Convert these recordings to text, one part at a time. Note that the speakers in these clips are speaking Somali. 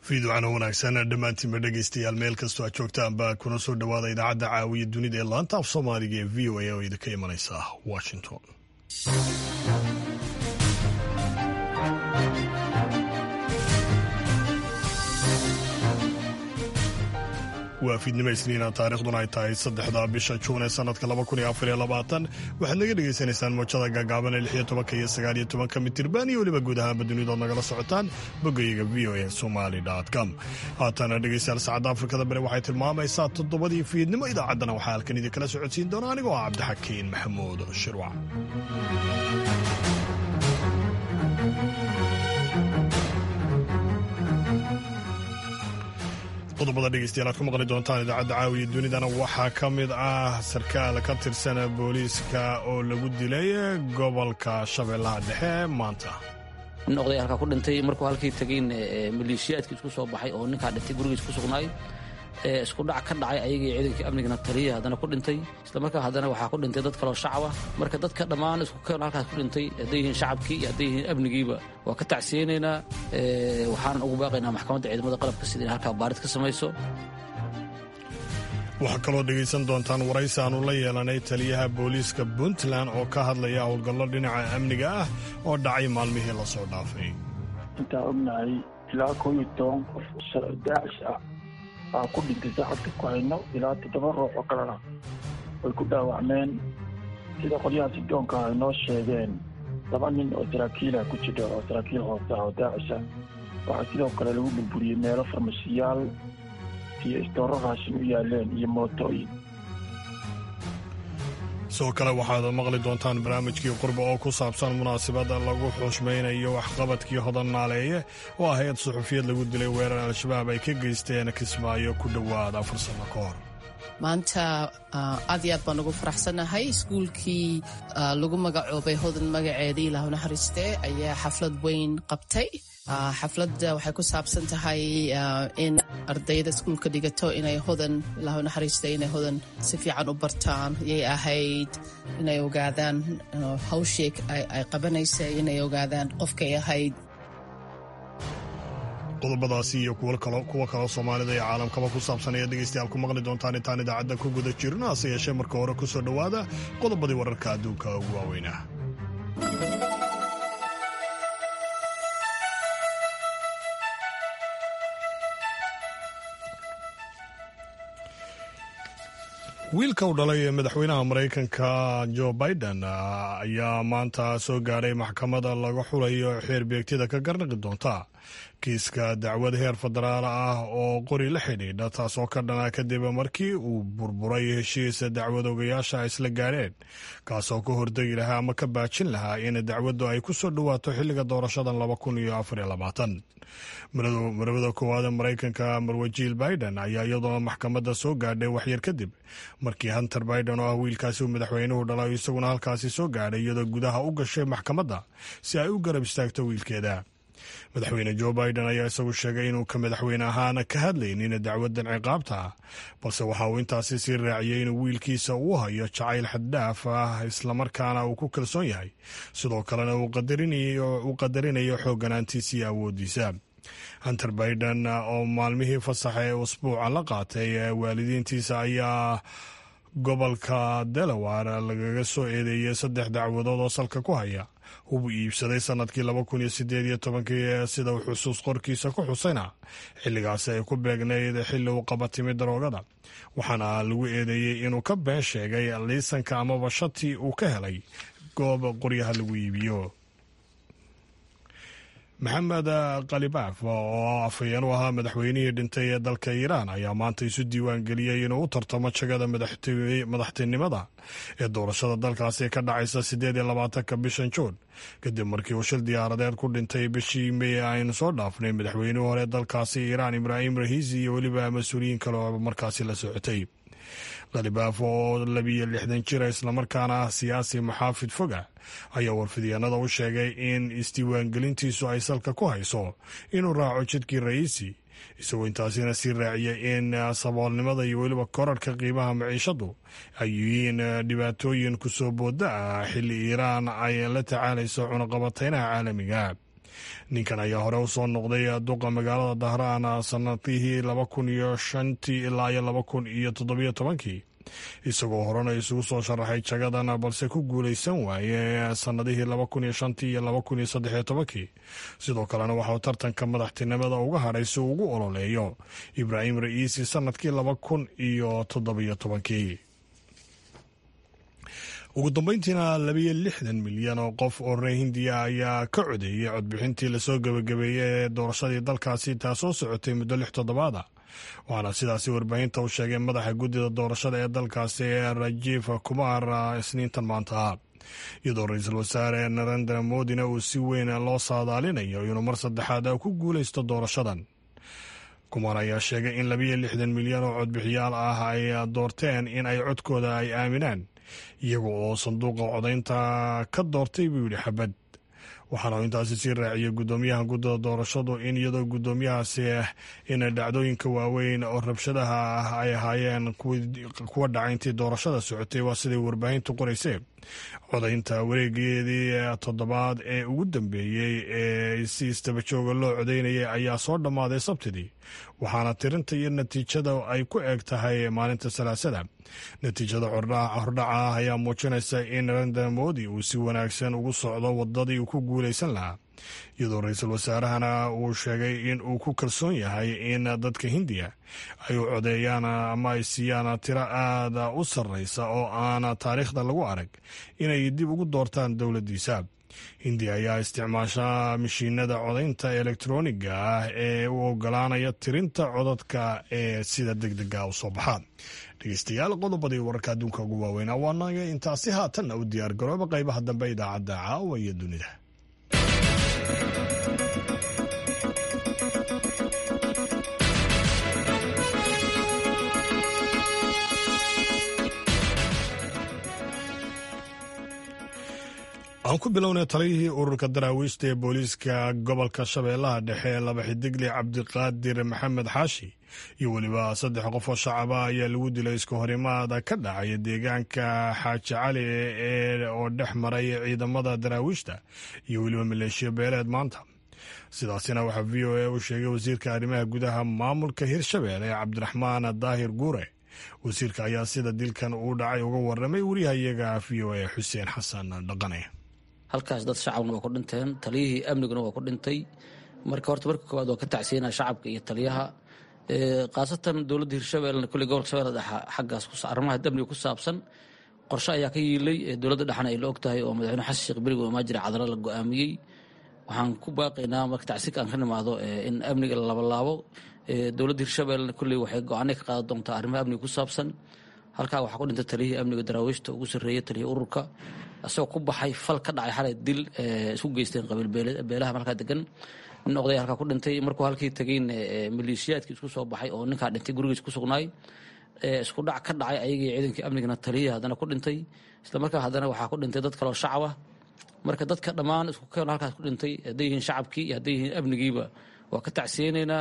fiidocana wanaagsan dhammaantiinba dhegaystayaal meel kastoo aad joogtaanba kuna soo dhowaada idaacadda caawiya dunida ee laanta af soomaaliga ee v o a oo idinka imanaysa washington waa fiidnimo isniina taarikhduna ay tahay saddexda bisha juun ee sanadka waxaad naga dhegaysanaysaan moojada gaagaaban ee lixiyo tobanka iyo sagaaliyo tobanka mitirban iyo weliba guud ahaanba dunidood nagala socotaan boggayaga v o a somali com haatana dhegaystayaal saacadda afrikada bari waxay tilmaamaysaa toddobadii fiidnimo idaacaddana waxaa halkan idinkala socodsiin doona anigoo ah cabdixakiin maxamuud shirwac qodobada dhegeystayaal aad ku maqli doontaan idaacadda caawiya dunidana waxaa ka mid ah sarkaal ka tirsan booliiska oo lagu dilay gobolka shabeellaha dhexe maanta nin oday halkaa ku dhintay markuu halkii tegayn maleeshiyaadkii isku soo baxay oo ninkaa dhintay gurigiis ku sugnaay isku dhac ka dhacay ayagii ciidankii amnigana taliya haddana ku dhintay isla markaa haddana waxaa ku dhintay dad kaloo shacaba marka dadka dhammaan isku keen halkaas ku dhintay hadday yihiin shacabkii iyo hadday yihiin amnigiiba waa ka tacsiyeynaynaa waxaanan ugu baaqaynaa maxkamadda ciidamada qalabka sida in halkaa baarid ka samayso waxaa kaloo dhegaysan doontaan waraysi aanu la yeelanay taliyaha booliiska puntland oo ka hadlaya howlgallo dhinaca amniga ah oo dhacay maalmihii la soo dhaafay intaan ognahay ilaa koo iyo toban qof daacish ah aa ku dhintay saacadka ku hayno ilaa toddoba ruux oo kalena way ku dhaawacmeen sida qolyaha sidoonka ay noo sheegeen laba nin oo saraakiilah ku jira oo saraakiil hoose ah oo daacisha waxaa sidoo kale lagu burburiyey meelo farmashiyaal iyo istooro raashin u yaaleen iyo mootooyin sidoo kale waxaad maqli doontaan barnaamijkii qurba oo ku saabsan munaasabadda lagu xushmaynayo waxqabadkii hodan naaleeye oo ah hay-ad suxufiyad lagu dilay weerar al-shabaab ay ka geysteen kismaayo ku dhowaad afar sanno ka hor maanta aad iyo aad baan ugu faraxsannahay iskuulkii lagu magacoobay hodan magaceedii ilaahu naxariiste ayaa xaflad weyn qabtay xafladda waxay ku saabsan tahay in ardayda iskuulka dhigato inay hodan ilaahu naxariista inay hodan si fiican u bartaan yay ahayd inay ogaadaan hawshii ay qabanaysay inay ogaadaan qofkay ahayd qodobadaasi iyo kuwa kaloo soomaalida iyo caalamkaba ku saabsan ayaad dhegaystayaal ku maqli doontaan intaan idaacadda ku guda jirno hase yeeshee marka hore ku soo dhowaada qodobadii wararka adduunka ugu waaweynah wiilka u dhalay ee madaxweynaha maraykanka jo biden ayaa maanta soo gaadhay maxkamada laga xulayo xeer beegtida ka garnaqi doonta kiiska dacwad heer federaal ah oo qori la xidhiidha taasoo ka dhana kadib markii uu burburay heshiisa dacwad ogayaasha isla gaadheen kaasoo ka hordegi lahaa ama ka baajin lahaa in dacwaddu ay ku soo dhowaato xilliga doorashadan laba kun iyo afar iyo labaatan marwada koowaad maraykanka marwajiil biden ayaa iyadoo maxkamadda soo gaadhay waxyar kadib markii hunter biden oo ah wiilkaasi uu madaxweynuhu dhalay isaguna halkaasi soo gaadhay iyadoo gudaha u gashay maxkamadda si ay u garab istaagto wiilkeeda madaxweyne jo biden ayaa isagu sheegay inuu ka madaxweyne ahaan ka hadlaynin dacwadan ciqaabta balse waxa uu intaasi sii raaciyey inuu wiilkiisa uu hayo jacayl xaddhaaf ah islamarkaana uu ku kalsoon yahay sidoo kalena uu qadarinayo xoogganaantiisa iyo awoodiisa hunter biden oo maalmihii fasaxa ee usbuuca la qaatay waalidiintiisa ayaa gobolka delaware lagaga soo eedeeyey saddex dacwadood oo salka ku haya hubuu iibsaday sanadkii laba kun iyo sideed iyo tobankii sida uu xusuus qorkiisa ku xusayna xilligaasi ay ku beegnayd xilli uu qaba timi daroogada waxaana lagu eedeeyey inuu ka been sheegay liisanka amaba shati uu ka helay goob qoryaha lagu iibiyo maxamed khalibaaf oo afhayeen u ahaa madaxweynihii dhintay ee dalka iiraan ayaa maanta isu diiwaan geliyey inuu u tartamo jagada madaxtinimada ee doorashada dalkaasi ka dhacaysa siddeed iyo labaatanka bishan juun kadib markii uu shil diyaaradeed ku dhintay bishii mey aynu soo dhaafnay madaxweynihii hore dalkaasi iiraan ibraahim rahiisi iyo weliba mas-uuliyiin kale oo markaasi la socotay khalibaaf oo labiyo lixdan jira islamarkaana ah siyaasi maxaafid foga ayaa warfidyaenada u sheegay in isdiiwaangelintiisu ay salka ku hayso inuu raaco jidkii ra'iisi isagoo intaasina sii raaciyay in saboolnimada iyo weliba korarhka qiimaha maciishadu ay yihiin dhibaatooyin kusoo booda ah xilli iiraan ay la tacaalayso cunaqabateynaha caalamiga ninkan ayaa hore u soo noqday duqa magaalada dahraan sanadihii laba kun iyo shantii ilaa iyo laba kun iyo toddobiyo tobankii isagoo horena isugu soo sharaxay jagadan balse ku guulaysan waaye sanadihii laba kun iyo shantii iyo laba kun iyo saddexiyo tobankii sidoo kalena waxauu tartanka madaxtinimada uga hadhay si uu ugu ololeeyo ibraahim ra'iisi sanadkii laba kun iyo toddobiyo tobankii ugu dambeyntiina labiyo lixdan milyan oo qof oo reer hindiya ayaa ka codeeyey codbixintii lasoo gebagabeeyey ee doorashadii dalkaasi taasoo socotay muddo lix toddobaada waxaana sidaasi warbaahinta u sheegay madaxa guddida doorashada ee dalkaasi ee rajiif kumar isniintan maanta iyadoo ra-iisul wasaare narendra modina uu si weyn loo saadaalinayo inuu mar saddexaad ku guulaysto doorashadan kumar ayaa sheegay in labiyo lixdan milyan oo codbixiyaal ah ay doorteen in ay codkooda ay aaminaan iyaga oo sanduuqa codaynta ka doortay buu yidhi xabad waxaana intaasi sii raaciyay guddoomiyaha guddida doorashadu in iyadoo guddoomiyahaasi in dhacdooyinka waaweyn oo rabshadaha ah ay ahaayeen kuwa dhacay intii doorashada socotay waa siday warbaahintu qoraysay codaynta wareegeedii toddobaad ee ugu dambeeyey ee si istabajooga loo codaynayay ayaa soo dhammaaday sabtidii waxaana tirinta iyo natiijada ay ku eg tahay maalinta salaasada natiijada hordhaca ah ayaa muujinaysa in narendra modi uu si wanaagsan ugu socdo wadadii uu ku guulaysan lahaa iyadoo ra-iisul wasaarahana uu sheegay in uu ku kalsoon yahay in dadka hindiya ay u codeeyaan ama ay siiyaan tiro aada u sarreysa oo aan taariikhda lagu arag inay dib ugu doortaan dowladdiisa hindiya ayaa isticmaasha mashiinada codaynta elektroniga ah ee u ogolaanaya tirinta codadka ee sida deg dega u soo baxaan dhegeystayaal qodobadii wararka adduunka ugu waaweynaa waanaga intaasi haatanna u diyaar garooba qaybaha dambe idaacadda caawa iyo dunida aan ku bilownay taliyihii ururka daraawiishta ee booliiska gobolka shabeellaha dhexe ee laba xidigle cabdiqaadir maxamed xaashi iyo weliba saddex qof oo shacaba ayaa lagu dilay isku horimaada ka dhacaya deegaanka xaaji cali oo dhex maray ciidamada daraawiishta iyo weliba maleeshiya beeleed maanta sidaasina waxaa v o a u sheegay wasiirka arrimaha gudaha maamulka hirshabeelle cabdiraxmaan daahir guure wasiirka ayaa sida dilkan uu dhacay uga waramay wariyahayaga v o a xuseen xasan dhaqane halkaas dad shacabna waa ku dhinteen taliyihii amniguna waa ku dhintay marka horta marka koowaad waa ka tacsiinaa shacabka iyo taliyaha khaasatan dowladda hirshabeellena kulley gobolka shabeelle dhexa xaggaas arrimaha amniga ku saabsan qorshe ayaa ka yiilay dowladda dhexna ay la og tahay oo madaxweyne xasan sheekh berigo maajire cadalo la go-aamiyey waxaan ku baaqaynaa marka tacsiinka aan ka nimaado in amniga la labalaabo dowladda hirshabeellena kulley waxay go-aanay ka qaadan doontaa arrimaha amniga ku saabsan halkaa waxaa ku dhintay taliyihii amniga daraawiishta ugu sarreeyey taliyihii ururka isagoo ku baxay fal ka dhacay xalay dil isku geysteen qabiil beelaha markaa degan nin oday halkaa ku dhintay markuu halkii tegeyn maleeshiyaadkii isku soo baxay oo ninkaa dhintay gurigiis ku sugnaay isku dhac ka dhacay ayagii ciidankii amnigana taliyihii haddana ku dhintay isla markaa haddana waxaa ku dhintay dad kaloo shacaba marka dadka dhammaan isku keeno halkaas ku dhintay hadday yihiin shacabkii iyo hadday yihiin amnigiiba waa ka tacsiyeynaynaa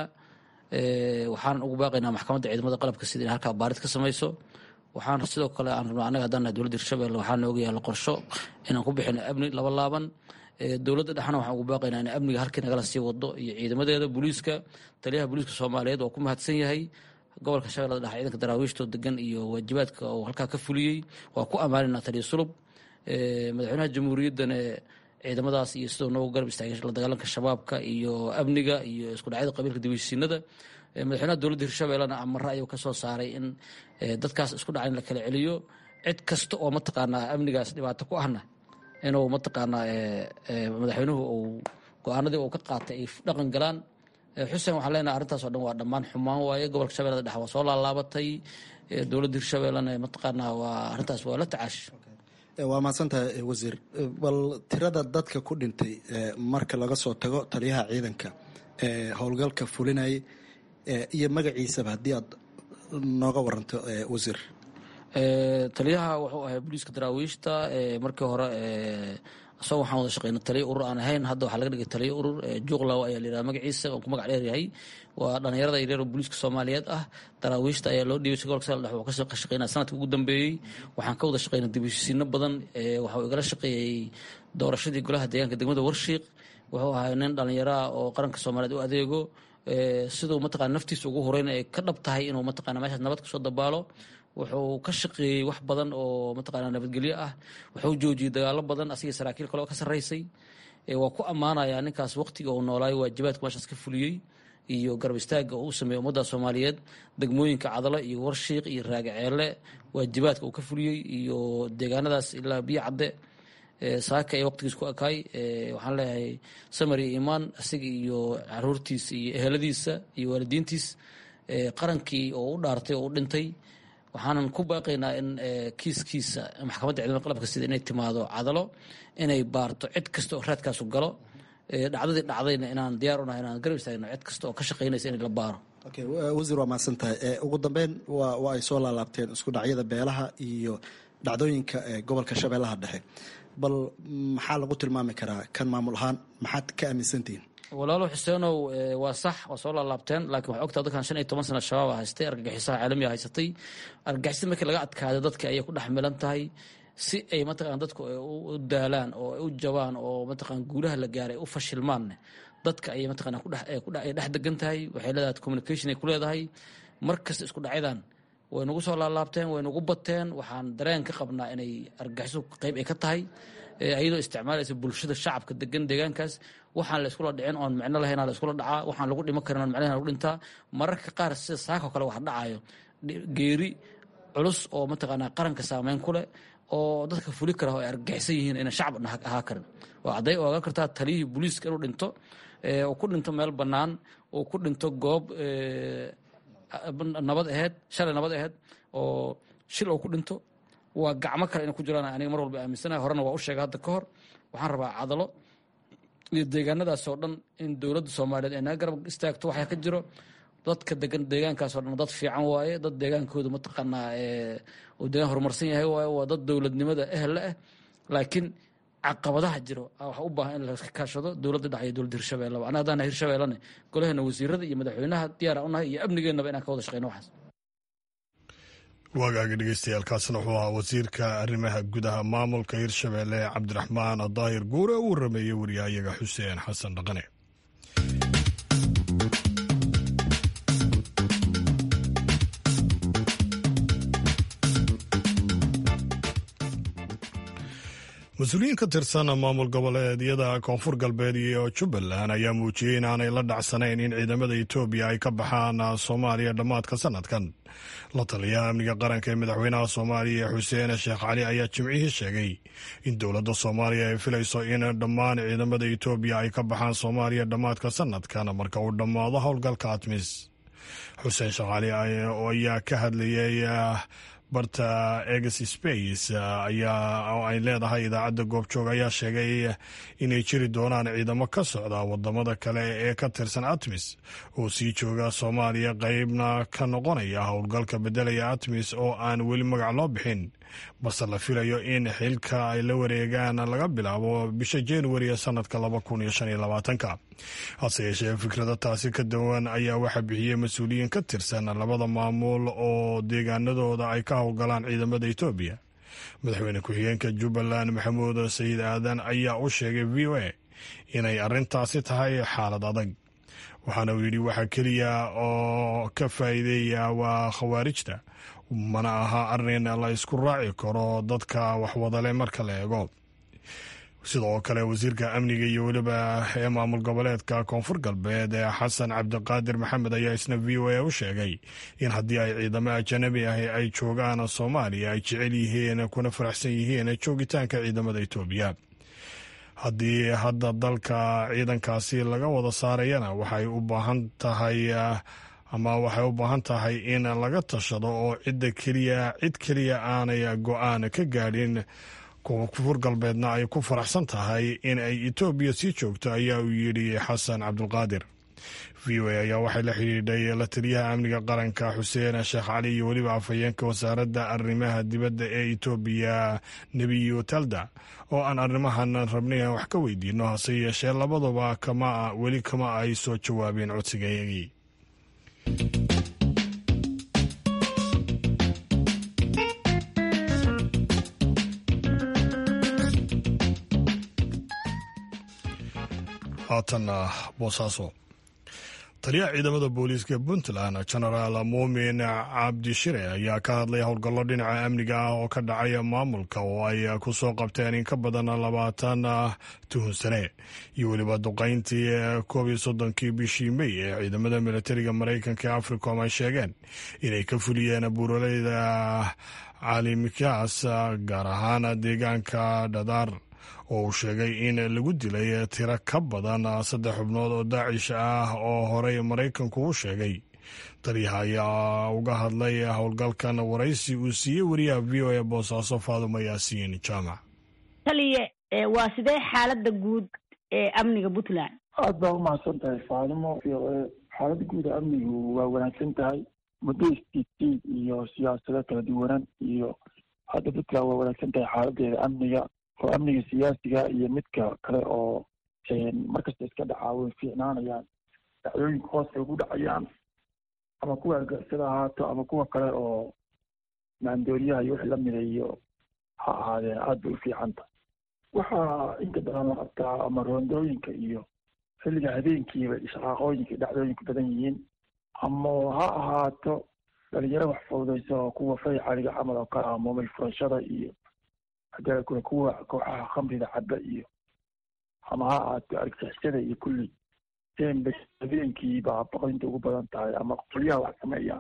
waxaan ugu baaqaynaa maxkamadda ciidamada qalabka sida in halkaa baarid ka samayso waxaan sidoo kale aan rabnaa annaga haddaan nahay dowladda hirshabelle waxaa nooga yaalla qorsho inaan ku bixino amni laba laaban dowladda dhexna waxaan ugu baaqaynaa in amniga halkii nagala sii wado iyo ciidamadeeda booliiska taliyaha booliiska soomaaliyeed waa ku mahadsan yahay gobolka shabeellada dhexe ciidanka daraawiishtoo degan iyo waajibaadka uu halkaa ka fuliyey waa ku ammaanaynaa taliya sulub madaxweynaha jamhuuriyaddana ciidamadaas iyo sidoo noogu garab istaagay la dagaalanka shabaabka iyo amniga iyo isku dhacyada qabiilka dibheshiinada madaxweynaha dowladda hirshabellena amare ayuu ka soo saaray in dadkaas isku dhaca in la kala celiyo cid kasta oo mataqaanaa amnigaas dhibaato ku ahna inuu mataqaanaa madaxweynuhu uu go-aanadii uu ka qaatay ay dhaqan galaan xuseen waxaan leenahay arrintaas oo dhan waa dhammaan xumaan waaye gobolka shabeellada dhexe waa soo laalaabatay dowladda hirshabellena mataqaanaa waa arrintaas waa la tacaash waa mahadsantahay wasiir bal tirada dadka ku dhintay marka laga soo tago taliyaha ciidanka ee howlgalka fulinayay iyo magaciisaba haddii aad nooga waranto wasiir taliyaha wuxuu ahay booliiska daraawiishta markii hore isagoo waxaan wada shaqeyna taliya urur aan ahayn hadda waxaa laga dhigay taliya urur juuqlaw ayaa la yidhaha magaciisa oo ku magac dheer yahay waa dhalinyarada yaryar oo booliiska soomaaliyeed ah daraawiishta ayaa loo dhiibay si gobolka sal dhex wuxuu ka shaqeynaya sanadka ugu dambeeyey waxaan ka wada shaqeynay dibheshiisiino badan waxa uu igala shaqeeyey doorashadii golaha deegaanka degmada warshiiq wuxuu ahay nin dhallinyaraah oo qaranka soomaaliyeed u adeego siduu mataqana naftiisa ugu horeyna ay ka dhab tahay inuu mataqana meeshaas nabad kasoo dabaalo wuxuu ka shaqeeyey wax badan oo mataqana nabadgelyo ah wuxuu joojiyey dagaalo badan asigii saraakiil kale oo ka sarreysay waa ku ammaanayaa ninkaas waqtiga uu noolaayo waajibaadku meeshaas ka fuliyey iyo garab istaagga uu u sameeyey ummadda soomaaliyeed degmooyinka cadalo iyo warshiiq iyo raagaceele waajibaadka uu ka fuliyey iyo deegaanadaas ilaa biyo cadde saaka ee waqtigiis ku ekaay waxaan leeyahay samar iyo imaan isaga iyo caruurtiisa iyo eheladiisa iyo waalidiintiis qarankii oo u dhaartay oo u dhintay waxaanan ku baaqaynaa in kiiskiisa maxkamadda ciidamada qalabka sida inay timaado cadalo inay baarto cid kasta oo raadkaasu galo dhacdadii dhacdayna inaan diyaar unahay inaan garab istaagno cid kasta oo ka shaqaynaysa in la baaro wasiir waa mahadsan tahay ugu dambeyn waa ay soo laalaabteen isku dhacyada beelaha iyo dhacdooyinka gobolka shabeellaha dhexe bal maxaa lagu tilmaami karaa kan maamul ahaan maxaad ka aaminsantihiin walaalo xuseenow waa sax waa soo laalaabteen laakiin waxaa ogtaa dadkan shan iyo toban sana shabaab a haystay argagixisaha caalamiga haysatay argagixisada markii laga adkaada dadka ayay ku dhex milan tahay si ay mataqana dadku u daalaan oo u jabaan oo mataqana guulaha la gaaray u fashilmaanne dadka ayay mataqana ay dhex degan tahay waxay leedahay communication ay ku leedahay mar kasta isku dhacyadan way nagu soo laalaabteen way nagu bateen waxaan dareen ka qabnaa inay argagixiso qayb ay ka tahay iyadoo isticmaalaysa bulshada shacabka degan deegaankaas waxaan la iskula dhicin oon micno lahayn la iskula dhacaa waxaan lagu dhimo karin oon micno lagu dhintaa mararka qaar sida saako kale wax dhacayo geeri culus oo mataqaanaa qaranka saameyn ku leh oo dadka fuli kara oo ay argagixisan yihiin inaan shacab ahaa karin oo hadday ogaan kartaa taliyihii booliiska inuu dhinto oo ku dhinto meel bannaan oo ku dhinto goob nabad aheyd shalay nabad aheyd oo shil oo ku dhinto waa gacmo kale inay ku jiraan aniga mar walba aaminsanahay horena waa u sheegay hadda ka hor waxaan rabaa cadalo iyo deegaanadaas oo dhan in dowladda soomaaliyeed ay naga garab istaagto waxaa ka jiro dadka degan deegaankaas oo dhan dad fiican waaye dad deegaankooda mataqaanaa uu deegaan horumarsan yahay waaye waa dad dowladnimada ehelle ah laakiin caqabadaha jiro waxa u baahan in laska kaashado dowladda dhex iyo dowladda hirshabeelleba anaga haddaan hirshabeellane golaheena wasiirada iyo madaxweynaha diyaara unahay iyo amnigeennaba inaan ka wada shaqeyno waxaas waagaaga dhegeystayaaalkaasna wuxuu ahaa wasiirka arrimaha gudaha maamulka hirshabeelle cabdiraxmaan daahir guure uu rameeyey wariyahayaga xuseen xasan dhaqane mas-uuliyiin ka tirsan maamul goboleedyada koonfur galbeed iyo jubbaland ayaa muujiyey in aanay la dhacsanayn in ciidamada etoobiya ay ka baxaan soomaaliya dhammaadka sanadkan la taliyaha amniga qaranka ee madaxweynaha soomaaliya xuseen sheekh cali ayaa jimcihii sheegay in dowladda soomaaliya ay filayso in dhammaan ciidamada etoobiya ay ka baxaan soomaaliya dhammaadka sanadkan marka uu dhammaado howlgalka atmis xuseen sheekh cali ayaa ka hadlayay barta eges space ayaa oo ay leedahay idaacadda goobjoog ayaa sheegay inay jiri doonaan ciidamo ka socda wadamada kale ee ka tirsan atmis oo sii jooga soomaaliya qeybna ka noqonaya howlgalka bedelaya atmis oo aan weli magac loo bixin balse la filayo in xilka ay la wareegaan laga bilaabo bisha januari ee sanadka laba kun iyo shan iyo labaatanka hase yeeshee fikrada taasi ka duwan ayaa waxaa bixiyey mas-uuliyiin ka tirsan labada maamul oo deegaanadooda ay ka howlgalaan ciidamada etoobiya madaxweyne ku-xigeenka jubbaland maxamuud sayid aadan ayaa u sheegay v o a inay arrintaasi tahay xaalad adag waxaana uu yidhi waxaa keliya oo ka faa'iideeya waa khawaarijta mana aha arrin la isku raaci karo dadka waxwadale marka la eego sidoo kale wasiirka amniga iyo weliba ee maamul goboleedka koonfur galbeed ee xasan cabdiqaadir maxamed ayaa isna v o a u sheegay in haddii ay ciidamo ajanabi ahi ay joogaan soomaaliya ay jecel yihiin kuna faraxsan yihiin joogitaanka ciidamada etoobiya haddii hadda dalka ciidankaasi laga wada saarayana waxay u baahan tahay ama waxay u baahan tahay in laga tashado oo cidda keliya cid keliya aanay go-aan ka gaadhin koonfur galbeedna ay ku faraxsan tahay in ay etoobiya sii joogto ayaa uu yidhi xasan cabdulqaadir v o a ayaa waxay la xidhiidhay la taliyaha amniga qaranka xuseen sheekh cali iyo weliba afhayeenka wasaaradda arrimaha dibadda ee etoobiya nebiyo talda oo aan arrimahan rabnay aan wax ka weydiino hase yeeshee labaduba kama weli kama ay soo jawaabeen codsigayagii haatanna boosaaso taliyaha ciidamada booliiska puntland genaraal muumin cabdishire ayaa ka hadlay howlgallo dhinaca amniga ah oo ka dhacay maamulka oo ay ku soo qabteen in ka badan labaatan tuhunsane iyo weliba duqayntii koob iyo soddonkii bishii mey ee ciidamada militariga maraykanka ee africom ay sheegeen inay ka fuliyeen buuraleyda caalimikaas gaar ahaan deegaanka dhadaar oo uu sheegay in lagu dilay tiro ka badan saddex xubnood oo daacish ah oo horey maraykanku u sheegay taliyaha ayaa uga hadlay howlgalkan waraysi uu siiyey wariyaha v o a boosaaso faadumo yaasiin jaamac taliye waa sidee xaalada guud ee amniga puntland aada baa umahadsan tahay faadumo v o a xaalada guud ee amnigu waa wanaagsan tahay muddo istiitiid iyo siyaasado kala duwanan iyo hadda puntland waa wanaagsan tahay xaaladeeda amniga oo amniga siyaasiga iyo midka kale oo markasta iska dhacaa way fiicnaanayaan dhacdooyinka hoos ugu dhacayaan ama kuwa argixisada ahaato ama kuwa kale oo maandooriyaha iyo wixii lamida iyo ha ahaadeen aada bay u fiicanta waxaa inta badan la qabtaa ama roondooyinka iyo xilliga habeenkiiba ishaqaaqooyinka dhacdooyinku badan yihiin ama ha ahaato dhalinyaro wax fududaysa oo kuwa fay caliga camal oo kale ah moomil furashada iyo hadee kule kuwa kooxaha khamrida caba iyo ama ha ahaato argixisada iyo kulli dembe habeenkii baa boqoynta ugu badan tahay ama qolyaha wax sameeya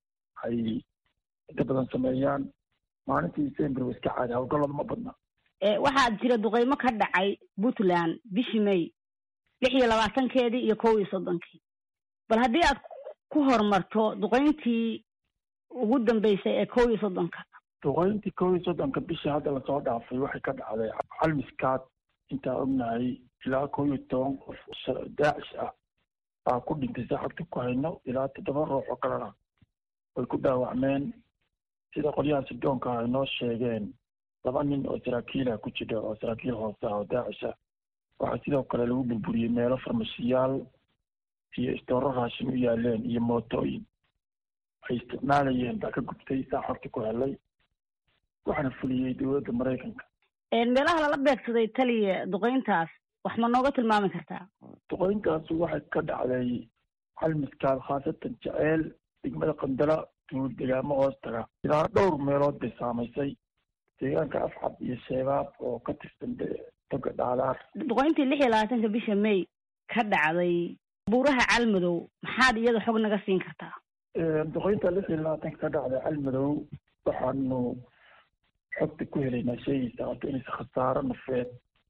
ay inta badan sameeyaan maalintii december wa iska caadi hawlgallada ma badna waxaa jira duqeymo ka dhacay puntland bishii may lix iyo labaatankeedii iyo kow iyo soddonkii bal haddii aad ku horumarto duqeyntii ugu dambeysay ee kow iyo soddonka duqeyntii kow iyo soddonka bishii hadda lasoo dhaafay waxay ka dhacday calmiskaad intaa ognahay ilaa kow iyo toban qof daacish ah baa ku dhintay saxabta ku hayno ilaa toddoba ruux oo kalena way ku dhaawacmeen sida qolyaha sidoonka ay noo sheegeen laba nin oo saraakiilah ku jira oo saraakiil hoose ah oo daacish ah waxaa sidoo kale lagu burburiyey meelo farmashiyaal iyo istooro raashin u yaaleen iyo mootooyin ay isticmaalayeen baa ka gubtay saa xorta ku helay waxaana fuliyey dowladda maraykanka meelaha lala beegsaday taliya duqeyntaas wax ma nooga tilmaami kartaa duqeyntaas waxay ka dhacday calmiskaal khaasatan jeceel degmada qandala duul degaamo hoos taga ilaa dhowr meelood bay saamaysay deegaanka afcab iyo sheebaab oo ka tirsan toga dhaadaar duqeyntii lix iyo labaatanka bisha may ka dhacday buuraha calmadow maxaad iyada xog naga siin kartaa duqeynta lix iyo labaatanka ka dhacday calmadow waxaanu xogta ku helaynaa sheegaysa horta inaysa khasaaro nafeed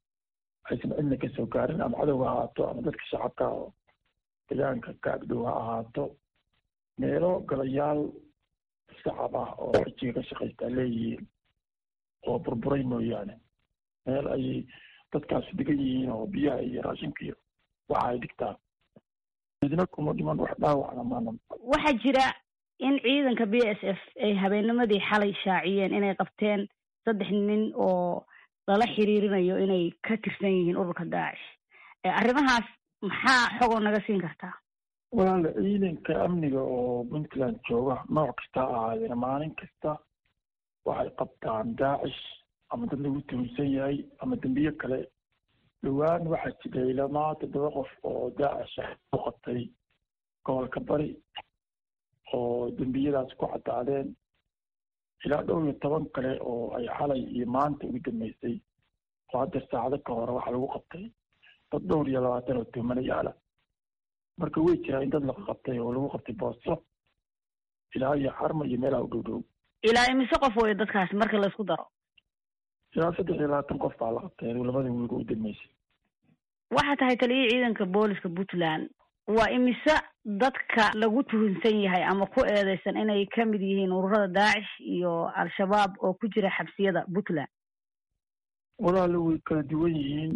aysan cidna kasoo gaarin ama cadow ha ahaato ama dadka shacabka oo deegaanka ka agdhow ha ahaato meelo galayaal shacab ah oo xijiga ka shaqaystaa leeyihiin oo burburay mooyaane meel ayay dadkaasi degan yihiin oo biyaha iyo raashinka iyo waxa ay dhigtaan midna kuma dhiman wax dhaawacna maana waxaa jira in ciidanka b s f ay habeennimadii xalay shaaciyeen inay qabteen saddex nin oo lala xiriirinayo inay ka tirsan yihiin ururka daacish arrimahaas maxaa xogoo naga siin kartaa walaala ciidanka amniga oo puntland jooga nooc kasta ahaadeen maalin kasta waxay qabtaan daacish ama dad lagu tuhunsan yahay ama dembiye kale dhowaan waxaa jiray ilamaa toddoba qof oo daacish ah u qabtay gobolka bari oo dembiyadaas ku caddaadeen ilaa dhowr iyo toban kale oo ay xalay iyo maanta ugu dambeysay oo hadda saacado ka hore waxaa lagu qabtay dad dhowr iyo labaatan oo tuhmanayaala marka way jiraa in dad laga qabtay oo lagu qabtay booso ilaa iyo xarma iyo meelaha u dhow dhow ilaa imise qof wey dadkaasi marka laysku daro ilaa saddex iyo labaatan qof baa la qabtay labada wiiga u dambeysay waxaa tahay taliyihii ciidanka booliska puntland waa imise dadka lagu tuhunsan yahay ama ku eedeysan inay ka mid yihiin ururada daacish iyo al-shabaab oo ku jira xabsiyada puntland walaala way kala duwan yihiin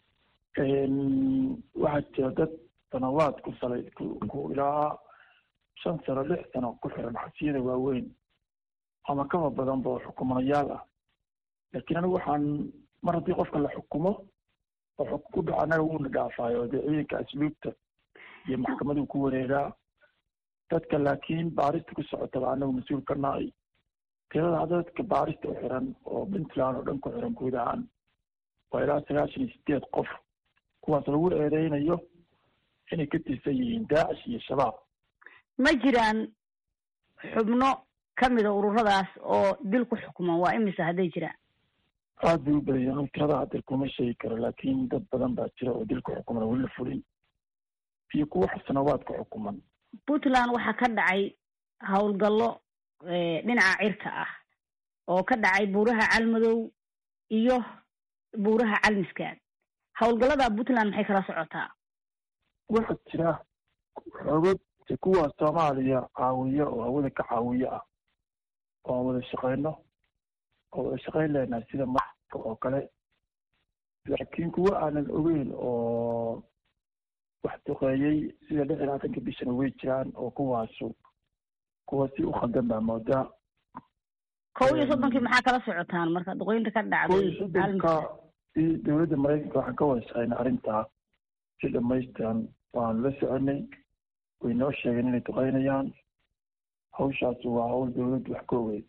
waxaa jira dad sanawaad ku salay ku ilaa shan sano lix sano ku xiran xabsiyada waaweyn ama kaba badanba oo xukumanayaal ah laakiin anigu waxaan mar haddii qofka la xukumo oo xukun ku dhaco annaga wuuna dhaafaayo dee ciidanka asluubta iyo maxkamaduu ku wareegaa dadka laakiin baarista ku socotaba anagu mas-uul ka nahay tirada hadda dadka baarista u xiran oo puntland oo dhan ku xiran guud ahaan waa ilaa sagaashan iyo sideed qof kuwaas lagu eedeynayo inay ka tirsan yihiin daacish iyo shabaab ma jiraan xubno ka mida ururadaas oo dil ku xukuman waa imisa hadday jiraan aada bay u badaya tirada hadeer kuma sheegi karo laakiin dad badan baa jira oo dil ku xukuman weli la fulin iyo kuwa xasanawaad ku xukuman puntland waxaa ka dhacay howlgallo dhinaca cirka ah oo ka dhacay buuraha calmadow iyo buuraha calmiskaad howlgallada puntland maxay kala socotaa waxaa jira xoogad kuwa soomaaliya caawiya oo hawada ka caawiya ah oo aan wada shaqeyno oo wada shaqeyn leenahay sida marka oo kale laakiin kuwa aanan ogeyn oo wax duqeeyey sida lix iyo labaatanka bishana way jiraan oo kuwaasu kuwa si u khaldan baa moodaa kow iyo soddonkii maxaa kala socotaan marka duqeynta ka kow iyo dhacday soddonka i dowladda maraykanka waxaan ka wada shaqeynay arrintaa si dhamaystiran waanu la soconay way noo sheegeen inay duqeynayaan hawshaasi waa hawl dowladdu wax ka ogeyd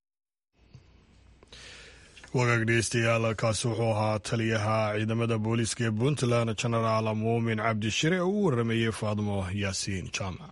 wagaag dhegeystayaal kaasi wuxuu ahaa taliyaha ciidamada booliiska ee puntland genaraal muumin cabdishire oo u waramayey faadmo yaasiin jaamac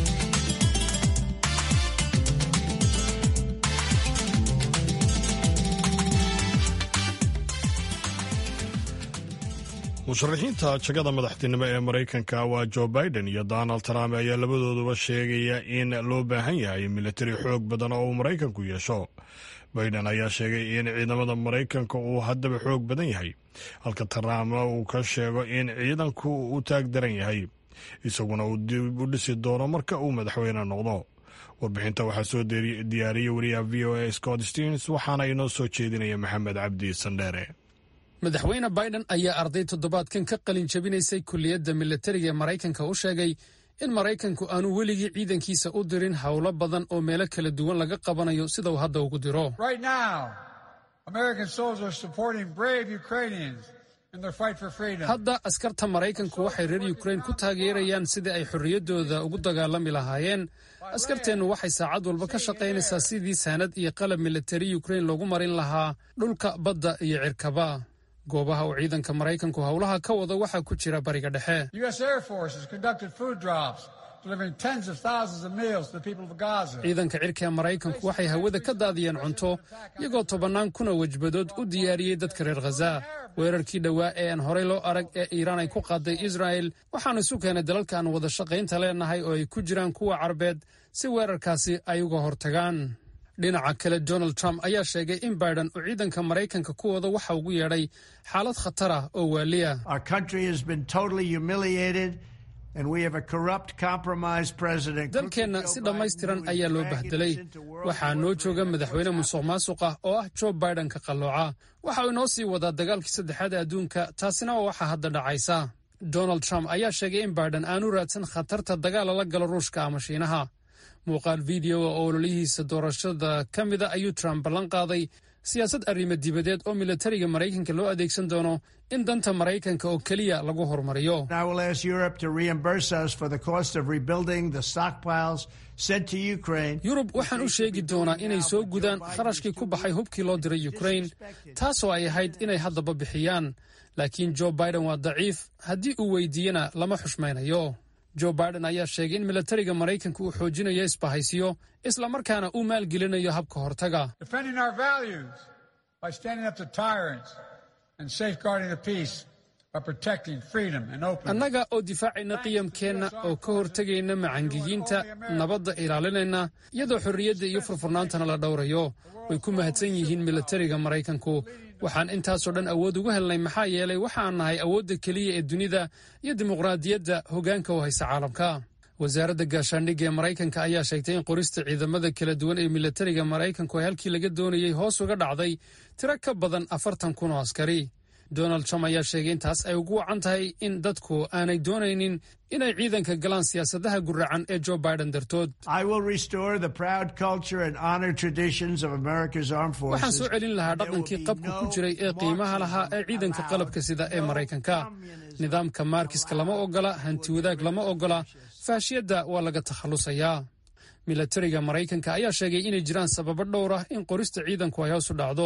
musharaxiinta jagada madaxtinimo ee maraykanka waa joe biden iyo donald trump ayaa labadooduba sheegaya in loo baahan yahay militari xoog badan oo uu maraykanku yeesho biden ayaa sheegay in ciidamada maraykanka uu haddaba xoog badan yahay halka trump uu ka sheego in ciidanku uu taag daran yahay isaguna uu dib u dhisi doono marka uu madaxweyne noqdo warbixinta waxaa soo diyaariyey wariyaha v o a scott stearns waxaana inoo soo jeedinaya maxamed cabdi sandheere madaxweyne biden ayaa arday toddobaadkan ka qalin jabinaysay kulliyadda militariga ee maraykanka u sheegay in maraykanku aanu weligii ciidankiisa u dirin howlo badan oo meelo kala duwan laga qabanayo sida uu hadda ugu diro Right now, American soldiers are supporting brave Ukrainians in their fight for freedom. hadda askarta maraykanku waxay reer yukrain ku taageerayaan sidii ay xorriyaddooda ugu dagaalami lahaayeen askarteennu waxay saacad walba ka shaqaynaysaa sidii saanad iyo qalab militari yukrain loogu marin lahaa dhulka badda iyo cirkaba goobaha uu ciidanka maraykanku howlaha ka wada waxaa ku jira bariga dhexe The U.S. Air Force has conducted food drops, delivering tens of thousands of meals to the people of Gaza. ciidanka cirka ee maraykanku waxay hawada ka daadiyeen cunto iyagoo tobannaan kuna wejbadood u diyaariyey dadka reer khaza weerarkii dhowaa ee aan horey loo arag ee iiraan ay ku qaaday israa'el waxaanu isu keenay dalalka aan wada shaqaynta leenahay oo ay ku jiraan kuwa carbeed si weerarkaasi ay uga hortagaan dhinaca kale donald trump ayaa sheegay in biden uu ciidanka maraykanka ku wado waxa ugu yeedhay xaalad khatar ah oo waaliya Our country has been totally humiliated, and we have a corrupt, compromised president. dalkeenna si dhammaystiran ayaa loo bahdelay waxaa noo jooga madaxweyne musuq maasuq ah oo ah joe biden ka qallooca waxa uu inoo sii wadaa dagaalkii saddexaad ee adduunka taasina waa waxa hadda dhacaysa donald trump ayaa sheegay in biden aanu raadsan khatarta dagaal lala galo ruushka ama shiinaha muuqaal videoa oo ololihiisa doorashada ka mida ayuu trump ballan qaaday siyaasad arrimo dibadeed oo militariga maraykanka loo adeegsan doono in danta maraykanka oo keliya lagu horumariyo I will ask Europe to reimburse us for the cost of rebuilding the stockpiles sent to Ukraine. yurub waxaan u sheegi doonaa inay soo gudaan kharashkii ku baxay hubkii loo diray ukrain taasoo ay ahayd inay haddaba bixiyaan laakiin joe biden waa daciif haddii uu weydiiyena lama xushmaynayo joe biden ayaa sheegay in militariga maraykanka uu xoojinayo isbahaysiyo islamarkaana uu maalgelinayo habka hortaga Defending our values by standing up to tyrants and safeguarding the peace by protecting freedom and openness. annaga oo difaacayna qiyamkeenna oo ka hortegayna macangegiinta nabadda ilaalinayna iyadoo xorriyadda iyo furfurnaantana la dhowrayo way ku mahadsan yihiin militariga maraykanku waxaan intaasoo dhan awood ugu helnay maxaa yeelay waxaan nahay awoodda keliya ee dunida iyo dimuqraadiyadda hoggaanka u haysa caalamka wasaaradda gaashaandhigga ee maraykanka ayaa sheegtay in qorista ciidamada kala duwan ee militariga maraykanku ay halkii laga doonayey hoos uga dhacday tiro ka badan afartan kun oo askari donald trump ayaa sheegay intaas ay ugu wacan tahay in dadku aanay doonaynin inay ciidanka galaan siyaasadaha guracan ee joe biden dartood I will restore the proud culture and honor traditions of America's armed waxaan forces. soo celin lahaa dhaqankii qabka ku jiray ee qiimaha lahaa ee ciidanka qalabka sida ee maraykanka nidaamka maarkiska lama ogola hanti wadaag lama ogola faashiyadda waa laga takhalusayaa militariga maraykanka ayaa sheegay inay jiraan sababo dhowr ah in qorista ciidanku ay hoos u dhacdo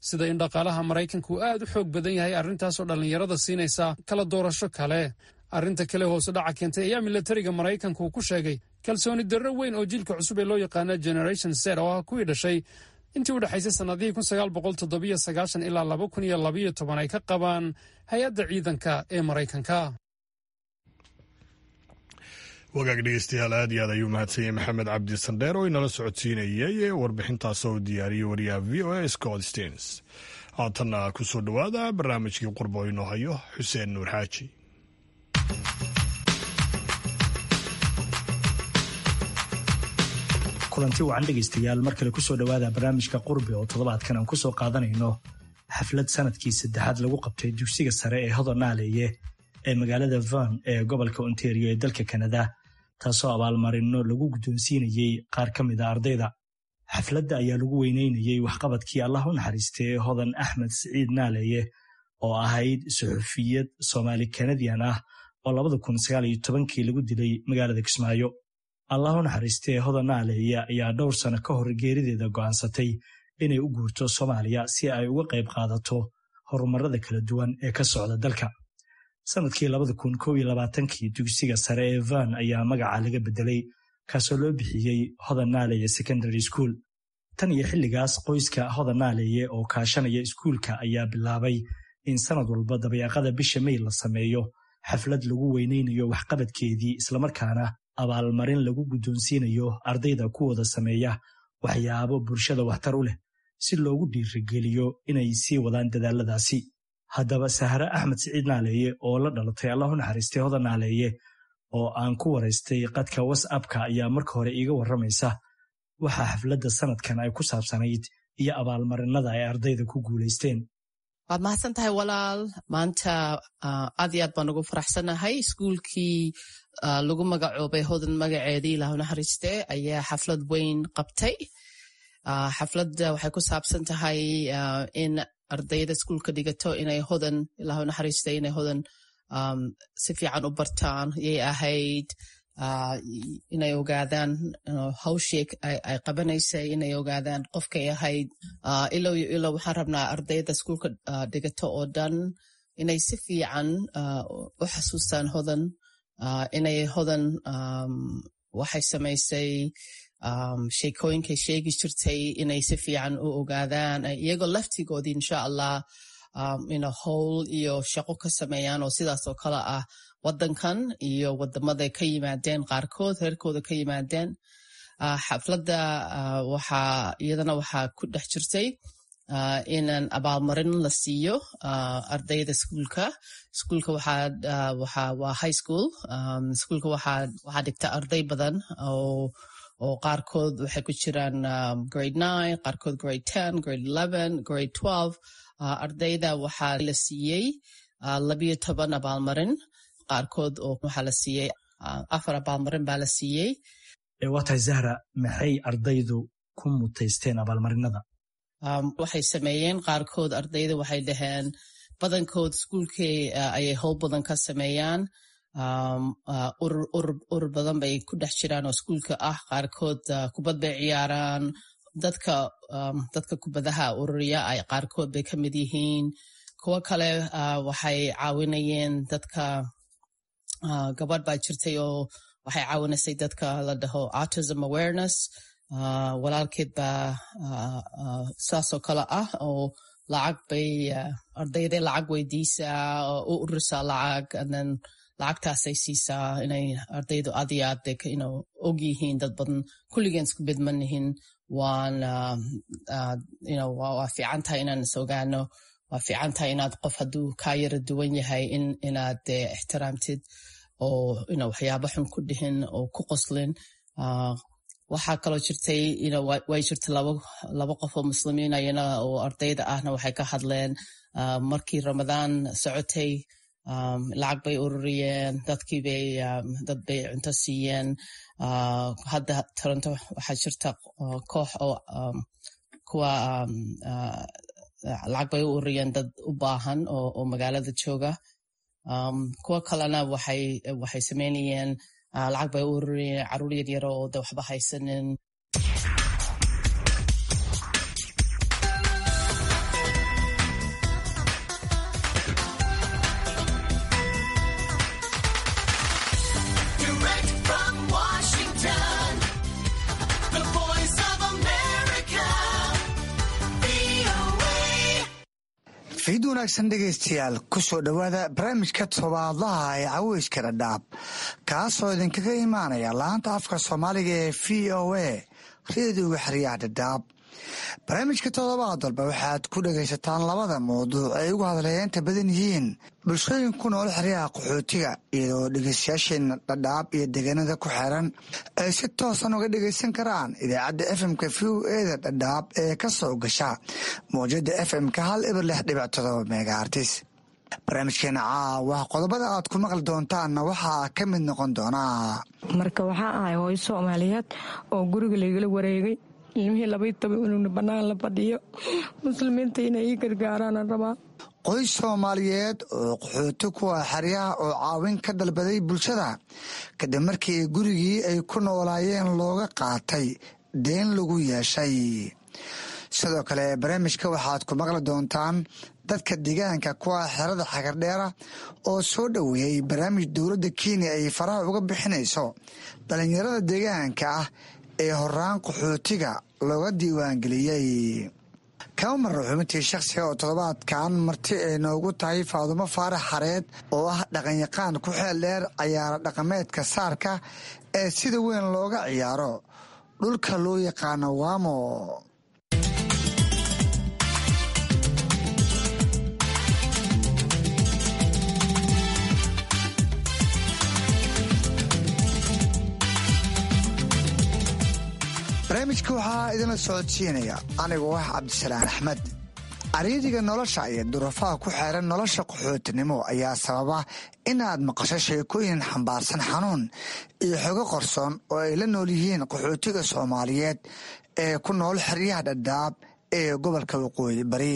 sida in dhaqaalaha maraykanku aad u xoog badan yahay arrintaasoo dhallinyarada siinaysa kala doorasho kale arrinta kale hoose dhaca keentay ayaa milatariga maraykanku ku sheegay kalsooni darro weyn oo jiilka cusub ee loo yaqaana generation set oo ah kuwii dhashay intii u dhexaysay sannadihii kun sagaal boqol toddobiyo sagaashan ilaa laba kun iyo labayo toban ay ka qabaan hay-adda ciidanka ee maraykanka wagaag dhegeystayaal aad iyo aad ayuu mahadsan yahay maxamed cabdi sandheer oo inala socodsiinayay warbixintaas oo diyaariyey wariyaha v o a scott stens haatanna ku soo dhowaada barnaamijkii qurbo inoo hayo xuseen nuur xaaji kulanti wacan dhegaystayaal mar kale kusoo dhowaada barnaamijka qurbi oo toddobaadkan aan kusoo qaadanayno xaflad sanadkii saddexaad lagu qabtay dugsiga sare ee hodonaaleeye ee magaalada van ee gobolka ontario ee dalka kanada taasoo abaalmarino lagu guddoonsiinayey qaar ka mid a ardayda xafladda ayaa lagu weyneynayey waxqabadkii allah u naxariistay hodan axmed siciid naaleeye oo ahayd suxufiyad soomaali kanadian ah oo labada kun sagaal iyo tobankii lagu dilay magaalada kismaayo allah u naxariistee hodan naaleeye ayaa dhowr sano ka hor geerideeda go'aansatay inay u guurto soomaaliya si ay uga qayb qaadato horumarada kala duwan ee ka socda dalka sanadkii labada kun kow iyo labaatankii dugsiga sare ee van ayaa magaca laga bedelay kaasoo loo bixiyey hodan naaleeye secondary school tan iyo xilligaas qoyska hodan naaleeye oo kaashanaya iskuulka ayaa bilaabay in sanad walba dabeeqada bisha mey la sameeyo xaflad lagu weyneynayo waxqabadkeedii islamarkaana abaalmarin lagu guddoonsiinayo ardayda kuwooda sameeya waxyaabo bulshada waxtar u leh si loogu dhiirigeliyo inay sii wadaan dadaaladaasi haddaba sahre axmed siciid naaleeye oo la dhalatay allah u naxariistay hodan naaleeye oo aan ku waraystay qadka whatsappka ayaa marka hore iiga warramaysa waxaa xafladda sanadkan ay ku saabsanayd iyo abaalmarinada ay ardayda ku guulaysteen waad mahadsan tahay walaal maanta aad iyo aad baan ugu faraxsanahay iskuulkii lagu magacoobay hodan magaceedii ilahu naxariiste ayaa xaflad weyn qabtay xafladda waxay ku saabsan tahay in ardayda iskuulka dhigato inay hodan ilahu naxariiste inay hodan si fiican u bartaan yay ahayd inay ogaadaan hawshii ay qabanaysay inay ogaadaan qofkay ahayd ilow iyo ilow waxaan rabnaa ardayda iskuulka dhigato oo dhan inay si fiican u xasuustaan hodan inay hodan waxay samaysay sheekooyinkay sheegi jirtay inay si fiican u ogaadaan iyagoo laftigoodii insha allah howl iyo shaqo ka sameeyaan oo sidaas oo kale ah wadankan iyo wadamaday ka yimaadeen qaarkood reerkooda ka yimaadeen xafladda waxaa iyadana waxaa ku dhex jirtay inaan abaalmarin la siiyo ardayda iskuulka iskuulka waa high school iskuulka waxaa dhigta arday badan oo qaarkood waxay ku jiraan grade nine qaarkood grade ten grade eleven grade twelve ardayda waxaa la siiyey labiyo toban abaalmarin qaarkood oo waxaa la siiyey afar abaalmarin baa la siiyey waa tahay zahra maxay ardaydu ku mutaysteen abaalmarinada waxay sameeyeen qaarkood ardayda waxay dhaheen badankood iskuulkii ayay howl badan ka sameeyaan urur badan bay ku dhex jiraan oo iskuulka ah qaarkood kubad bay ciyaaraan dadka dadka kubadaha ururiya ay qaarkood bay ka mid yihiin kuwo kale waxay caawinayeen dadka gabadh baa jirtay oo waxay caawinaysay dadka la dhaho autism awareness walaalkeed baa saasoo kale ah oo lacag bay ardayday lacag weydiisaa oo u ururisaa lacag then lacagtaasay siisaa inay ardaydu aad iyo aad og yihiin dad badan kulligeen isku bedmanihin waan waa fiican tahay inaan is ogaano waa fiican tahay inaad qof hadduu kaa yara duwan yahay inaad ixtiraamtid oo waxyaaba xun ku dhihin oo ku qoslin waxaa kaloo jirtay way jirta laba qof oo muslimiin ayana oo ardayda ahna waxay ka hadleen markii ramadaan socotay lacag bay ururiyeen dadkiibay dad bay cunto siiyeen hadda toronto waxaa jirta koox oo kuwa lacag bay u ururiyeen dad u baahan oo magaalada jooga kuwa kalena waxay sameynayeen lacag bay u ururiyeen caruur yaryaro oo de waxba haysanin fiid wanaagsan dhegaystayaal kusoo dhowaada barnaamijka tobaadlaha ee caweyska dhadhaab kaasoo idinkaga imaanaya laanta afka soomaaliga ee v o a reediga xeryaha dhadhaab barnaamijka toddobaad walba waxaad ku dhagaysataan labada mawduuc ay ugu hadleeyeenta badan yihiin bulshooyin ku nool xeryaha qaxootiga iyadoo dhegeystayaasheena dhadhaab iyo deegaanada ku xeran ay si toosan uga dhegaysan karaan idaacadda fmka v o eda dhadhaab ee ka soo gasha mawjada fmka hal ibar lix dhibic todoba megaartis barnaamijkeena caawa qodobada aad ku maqli doontaanna waxaa ka mid noqon doonaa marka waxaa ahay hooyo soomaaliyeed oo guriga laygala wareegay ilmihii labaiy toban unugna bannaan la fadhiyo muslimiinta inay ii gargaaraana rabaa qoys soomaaliyeed oo qaxooti kuwa xeryaha oo caawin ka dalbaday bulshada kadib markii gurigii ay ku noolaayeen looga qaatay deen lagu yeeshay sidoo kale barnaamijka waxaad ku maqli doontaan dadka deegaanka kuwa xerada xagardheera oo soo dhoweeyey barnaamij dowladda kenya ay faraha uga bixinayso dhallinyarada deegaanka ah ee horaan qaxootiga looga diiwaangeliyey kama marra xubintii shakhsiga oo toddobaadkan marti ay noogu tahay faadumo faarax xareed oo ah dhaqanyaqaan ku xeel dheer cayaaro dhaqameedka saarka ee sida weyn looga ciyaaro dhulka loo yaqaano waamo barnaamijka waxaa idinla socodsiinaya anigoo ah cabdisalaan axmed cariiriga nolosha iyo duruufaha ku xeeran nolosha qaxootinimo ayaa sababa inaad maqasho sheekooyin xambaarsan xanuun iyo xogo qorsoon oo ay la nool yihiin qaxootiga soomaaliyeed ee ku nool xeryaha dhadhaab ee gobolka waqooyi bari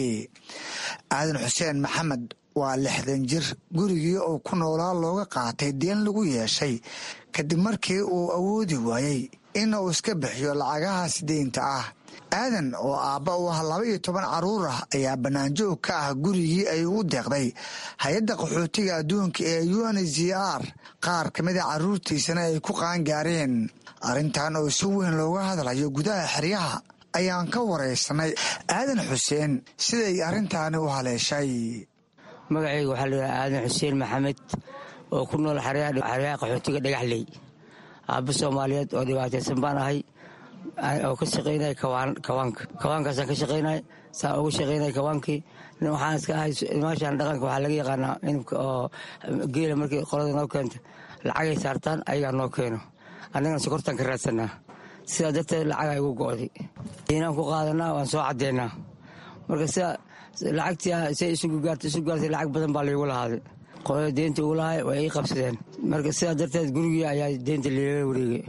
aadan xuseen maxamed waa lixdan jir gurigii uu ku noolaa looga qaatay deen lagu yeeshay kadib markii uu awoodi waayey in uu iska bixiyo lacagahaas deynta ah aadan oo aabba u ah laba iyo toban carruur ah ayaa bannaanjoog ka ah gurigii ay ugu deeqday hay-adda qaxootiga adduunka ee un z r qaar ka mida carruurtiisana ay ku qaangaareen arrintan oo si weyn looga hadlayo gudaha xeryaha ayaan ka waraysanay aadan xuseen siday arrintaani u haleeshay magacayga waxaa layidhaha aadan xuseen maxamed oo ku nool xeryaha qaxootiga dhagaxley aabba soomaaliyeed oo dhibaataysan baan ahay oo ka shaqaynaya kawaanka kawaankaasaan ka shaqaynay saan uga shaqaynaya kawaankii waxaan iska ahay maashaan dhaqanka waxaa laga yaqaanaa inabka oo geela markii qolada noo keenta lacagay saartaan ayagaa noo keeno annagana sokortaan ka raadsanaa sidaa darteed lacagaa igu go'day inaan ku qaadanaa waan soo caddeynaa marka sida lacagtii say isugu gaartay isu gaartay lacag badan baa laygu lahaaday qolada deynta ugu lahay way ii qabsadeen marka sidaa darteed gurigii ayaa deynta liilaga wareegay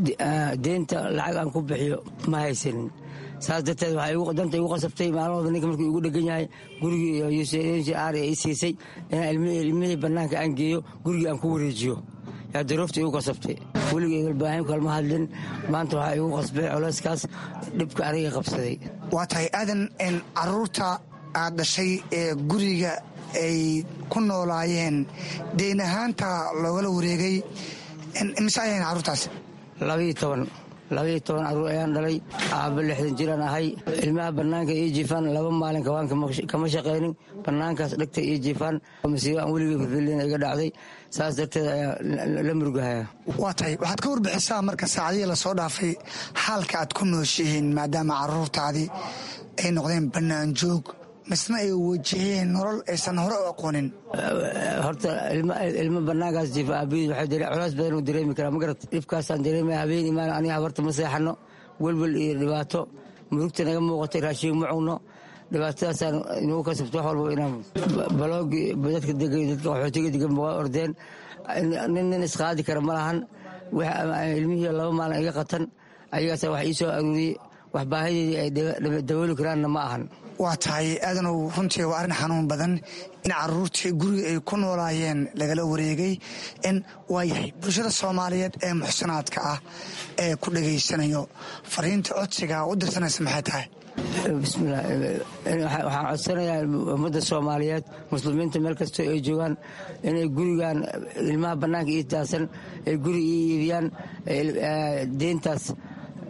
deynta lacag aan ku bixiyo ma haysanin saas darteed waxaa danta igu qasabtay maalin walba ninka markuu igu dhegan yahay gurigii r i siisay inaan ilmihii bannaanka aan geeyo gurigii aan ku wareejiyo yaa daroofta igu qasabtay weligay galbaahin kalma hadlin maanta waxaa igu qasbay coleyskaas dhibka aniga qabsaday waa tahay aadan caruurta aad dhashay ee guriga ay ku noolaayeen deyn ahaanta loogala wareegay mise ayahayn carruurtaas labaiyo toban labaiyo toban carruur ayaan dhalay aabba lixdan jiraan ahay ilmaha bannaanka ii jiifaan laba maalin kawaanka kama shaqaynin bannaankaas dhegta ii jiifaan masiibo aan weligay filfilin iga dhacday saas darteed ayaa la murugahaya waa tahay waxaad ka warbixisaa marka saacadihii lasoo dhaafay xaalka aad ku nooshihiin maadaama carruurtaadii ay noqdeen bannaan joog misna ay wajaheen nolol aysan hore u aqoonin horta ilmo bannaankaas jiifa aabihii waxay culays badan u dareemi karaa magarat dhibkaasaan dareemaya habeen imaan aniga habarta ma seexanno welwel iyo dhibaato murugta naga muuqatay raashiin ma cunno dhibaatadaasaan inuu kasabto wax walba inaan baloogi dadka degay dadka qaxootiga degan waa ordeen nin nin isqaadi kara ma lahan ilmihii laba maalin iga qatan ayagaasa wax ii soo aruuriyey wax baahideedii ay dabooli karaanna ma ahan waa tahay aadanow runtii waa arrin xanuun badan in caruurtii guriga ay ku noolaayeen lagala wareegay in waa yahay bulshada soomaaliyeed ee muxsanaadka ah ee ku dhegaysanayo fariinta codsiga u dirsanaysa maxay tahay bismillah waxaan codsanayaa ummadda soomaaliyeed muslimiinta meel kastoo ay joogaan inay gurigan ilmaha bannaanka ii taasan ay guri ii iibiyaan deyntaas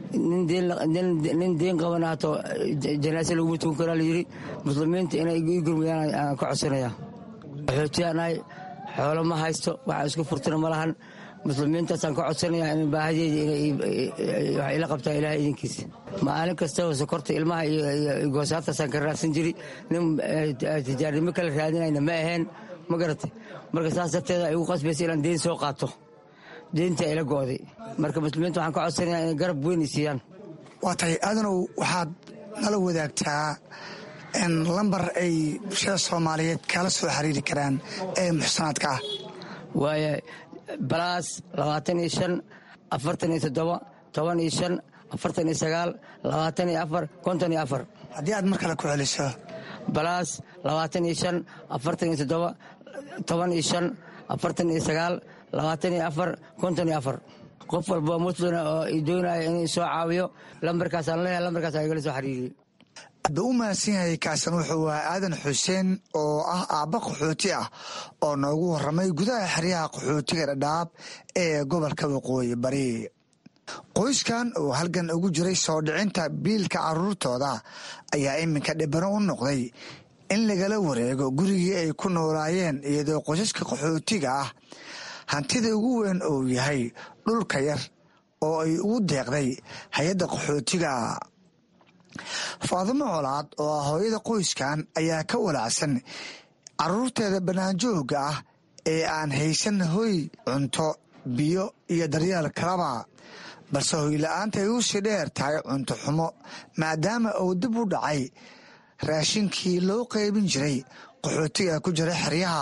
nin deen qaban haato janaase laguma tukan karaa layidhi muslimiinta inay ii gurmiyaan aan ka codsanaya qaxootiyaanahay xoolo ma haysto waxa isku furtana ma lahan muslimiintaasaan ka codsanaya in baahadeeda wax ila qabtaa ilaah idinkiisa maalin kastaba sokorta ilmaha iyo goosaartaasaan ka raadsan jiri nin tijaarnimo kala raadinayna ma aheen ma garatay marka saas darteeda igu qasbaysa inaan deen soo qaato deenta ila go'day marka muslimiinta waxaan ka codsanayaa inay garab weyn i siiyaan waa tahay aadanow waxaad nala wadaagtaa lambar ay bulshada soomaaliyeed kala soo xiriiri karaan ee muxsanaadka ah waaya balaas labaatan iyo shan afartan iyo toddoba toban iyo shan afartan iyo sagaal labaatan iyo afar konton iyo afar haddii aad mar kale ku celiso balaas labaatan iyo shan afartan iyo toddoba toban iyo shan afartan iyo sagaal labaatan iyo afar konton iyo afar qof walba muslina oo doonaya inuu soo caawiyo lambarkaasaan leeyahay lambarkaas igala soo xiriiriye adba u mahadsan yahay kaasan wuxuu ahaa aadan xuseen oo ah aabba qaxooti ah oo noogu warramay gudaha xeryaha qaxootiga dhadhaab ee gobolka waqooyi bari qoyskan oo halgan ugu jiray soo dhicinta biilka caruurtooda ayaa iminka dhibano u noqday in lagala wareego gurigii ay ku noolaayeen iyadoo qoysaska qaxootiga ah hantida ugu weyn uu yahay dhulka yar oo ay ugu deeqday hay-adda qaxootiga faadimo colaad oo ah hooyada qoyskan ayaa ka walaacsan caruurteeda banaanjoogga ah ee aan haysan hoy cunto biyo iyo daryeel kalaba balse hoyla-aanta ay u sii dheer tahay cunto xumo maadaama uu dib u dhacay raashinkii loo qaybin jiray qaxootiga ku jira xeryaha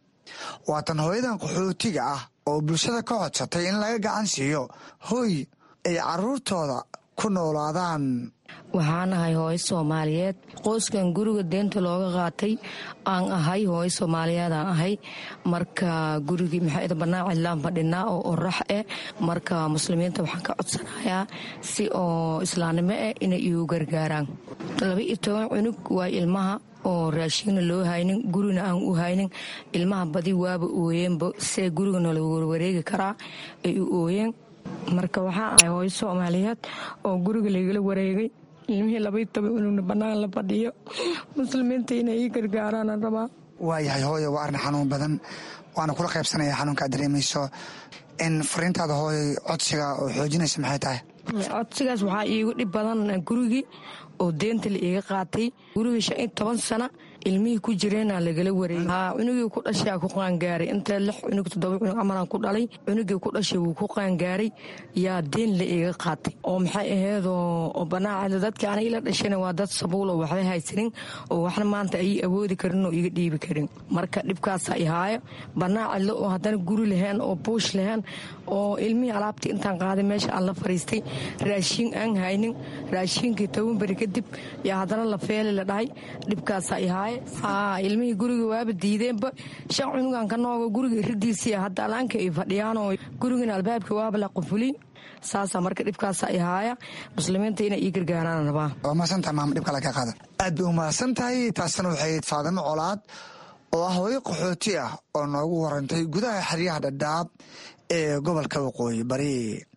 waatan hooyadan qaxootiga ah oo bulshada ka codsatay in laga gacan siiyo hoy ay caruurtooda ku noolaadaan waxaanahay hooyo soomaaliyeed qoyskan guriga deenta looga qaatay aan ahay hooyo soomaaliyeed aan ahay marka gurigii maxaa banaan cidlaan fadhinaa oo orax eh marka muslimiinta waxaan ka codsanayaa si oo islaamnimo eh inay igu gargaaraan laba iyo toban cunug waa ilmaha oo raashiinna loo haynin gurina aan u haynin ilmaha badi waaba ooyeenba see gurigana lagu warwareegi karaa ay u ooyeen marka waxaa ahay hooyo soomaaliyeed oo guriga laygala wareegay ilmihii labaiy toban cunugna bannaan la fadhiyo muslimiinta inay ii gargaaraan rabaa waayahay hooyo waa arrin xanuun badan waana kula qaybsanaya xanuunkaad dareemayso in fariintaada hooyo codsiga oo xoojinaysa maxay tahay codsigaas waxaa iigu dhib badan gurigii oo deenta la iiga qaatay gurigii shan iyo toban sana ilmihii ku jireena lagala wareeyey haa cunugii ku dhashaa ku qaangaaray inta lix cunug toddoba cunug amalaan ku dhalay cunugii ku dhashay wuu ku qaangaaray yaa deen la iiga qaatay oo maxay aheedoo banaacada dadkii ana ila dhashana waa dad sabuul oo waxba haysanin oo waxna maanta ayay awoodi karin oo iga dhiibi karin marka dhibkaasa ihaayo banaacadle oo haddana guri lahayn oo buush lahayn oo ilmihii alaabtii intaan qaaday meesha aan la fariistay raashiin aan haynin raashiinkii toban beri kadib yaa haddana la feeli la dhahay dhibkaasa ihaaye ilmihii guriga waaba diideenba shan cunugan ka nooga guriga iridiisii hadda alaanka ay fadhiyaanoo gurigana albaabka waaba la qufuli saasaa marka dhibkaasa ihaaya muslimiinta inay ii gargaaraan rabaa waa mahadsantaha maama dhibka laga qaada aad bay u mahadsan tahay taasna waxay faadimo colaad oo ah hooyo qaxooti ah oo noogu warantay gudaha xeryaha dhadhaab ee gobolka waqooyi bari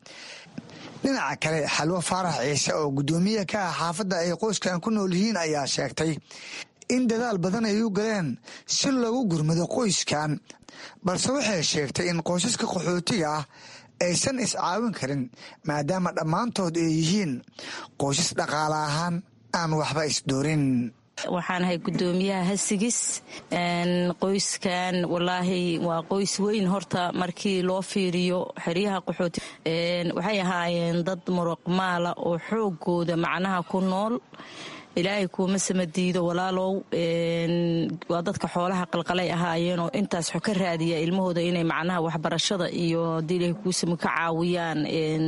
dhinaca kale xalwo faarax ciise oo guddoomiye ka ah xaafadda ay qoyskan ku nool yihiin ayaa sheegtay in dadaal badan ay u galeen si loogu gurmado qoyskan balse waxay sheegtay in qoysaska qaxootiga ah aysan iscaawin karin maadaama dhammaantood ay yihiin qoysas dhaqaale ahaan aan waxba isdoorin waxaan ahay guddoomiyaha hasigis qoyskan walaahi waa qoys weyn horta markii loo fiiriyo xeryaha qaxooti waxay ahaayeen dad muruqmaala oo xoogooda macnaha ku nool ilaahay kuuma samadiido walaalow waa dadka xoolaha qalqalay ahaayeen oo intaas xo ka raadiya ilmahooda inay macnaha waxbarashada iyo hadii ilahay kuusama ka caawiyaan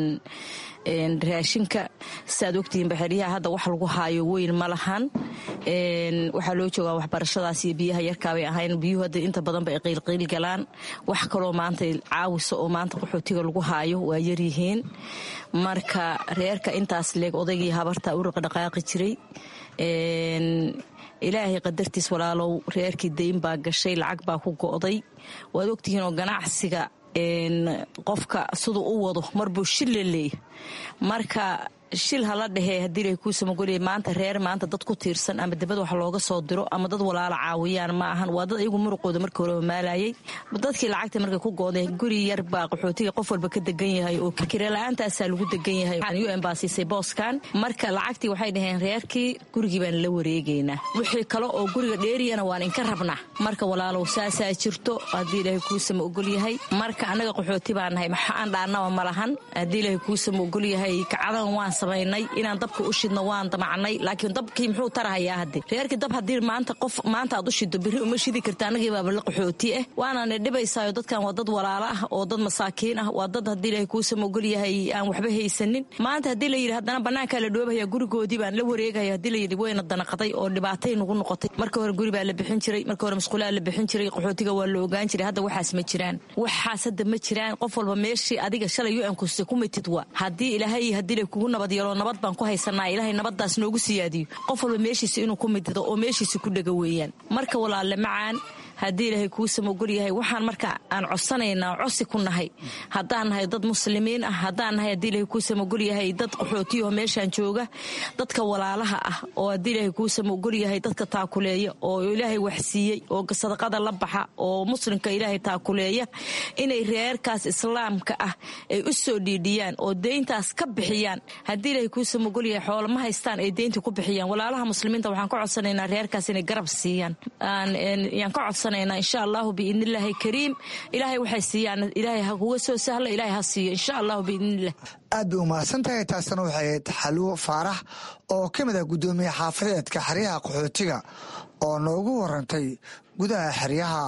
raashinka saaad ogtihiin baxeryaha hadda wax lagu haayo weyn ma lahan waxaa loo joogaa waxbarashadaas iyo biyaha yarkaabay ahayn biyuhu hadda inta badan ba ay qiylqiil galaan wax kaloo maanta caawisa oo maanta qaxootiga lagu haayo waa yaryihiin marka reerka intaas leeg odaygii habarta u raqdhaqaaqi jiray ilaahay qadartiis walaalow reerkii dayn baa gashay lacag baa ku go'day waad ogtihiin oo ganacsiga qofka siduu u wado marbuu shilla leey marka shil hala dhehee haddii ilahay kuu samagoliyay maanta reer maanta dad ku tiirsan ama dibad wax looga soo diro ama dad walaalo caawiyaan ma ahan waa dad ayagu muruqooda markii hore maalayay dadkii lacagta markay ku goodeen guri yar baa qaxootiga qof walba ka degan yahay oo kirela-aantaasaa lagu degan yahay u n baa siisay booskan marka lacagtii waxay dhaheen reerkii gurigii baan la wareegaynaa wixii kale oo guriga dheeriyana waan inka rabnaa marka walaalow saasaa jirto haddii ilaahay kuusama ogol yahay marka annaga qaxooti baa nahay maxa aan dhaannaba ma lahan haddii ilaahay kuusama ogol yahay kacadan waan samaynay inaan dabka u shidno waan damacnay laakiin dabkii muxuu tarahayaa hadde reerkii dab haddii maanta qof maanta aad u shido birri uma shidi karta annagii baaba la qaxooti ah waanana dhibaysaayo dadkan waa dad walaalo ah oo dad masaakiin ah waa dad haddii ilaahay kuusama ogol yahay aan waxba haysanin maanta haddii la yidhi haddana bannaankaa la dhoobaya gurigoodii baan la wareegaya haddii la yidhi wayna danaqaday oo dhibaatay nagu noqotay marka hore guri baa la bixin jiray marka hore masquulaa la bixin jiray qaxootiga waa la ogaan jiray hadda waxaas ma jiraan waxaas hadda ma jiraan qof walba meeshii adiga shalay u ankuste ku mitid wa haddii ilaahay haddii la kugu nabad yeelo nabad baan ku haysanaa ilaahay nabadaas noogu siyaadiyo qof walba meeshiisa inuu ku mitido oo meeshiisa ku dhega weeyaan marka walaalle macaan haddii ilaahay kuusama ogol yahay waxaan marka aan codsanaynaa cosi ku nahay haddaan nahay dad muslimiin ah haddaan nahay haddii ilahay kuusama ogol yahay dad qaxootiyaho meeshaan jooga dadka walaalaha ah oo haddii ilaahay kuusama ogol yahay dadka taakuleeya oo ilaahay waxsiiyey oo sadaqada la baxa oo muslimka ilaahay taakuleeya inay reerkaas islaamka ah ay u soo dhiidhiyaan oo deyntaas ka bixiyaan haddii ilaahay kuusama ogol yahay xoolo ma haystaan ay deynta ku bixiyaan walaalaha muslimiinta waxaan ka codsanaynaa reerkaas inay garab siiyaan yaan ka codsanayna insha allahu biidnillaahi kariim ilaahay waxay siiyaan ilaahay ha kuga soo sahla ilaahay ha siiyo insha allahu biidnillah aad bay umahadsan tahay taasna waxay ahayd xalwo faarax oo ka mid ah guddoomiye xaafadeedka xeryaha qaxootiga oo noogu warantay gudaha xeryaha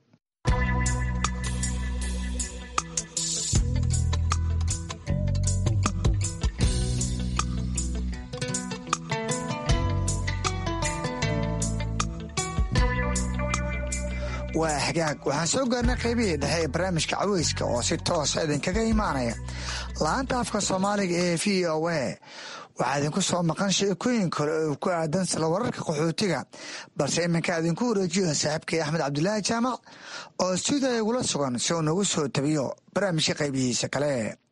waa hagaag waxaan soo gaarnay qaybihii dhexe ee barnaamijka caweyska oo si toosa idinkaga imaanaya la-aanta afka soomaaliga ee v o a waxaa idinku soo maqan sheekooyin kale oo ku aadan sila wararka qaxootiga balse iminka idinku wareejiyo saaxiibkay axmed cabdulaahi jaamac oo stuudiya igula sugan si uu nagu soo tabiyo barnaamijka qaybihiisa kale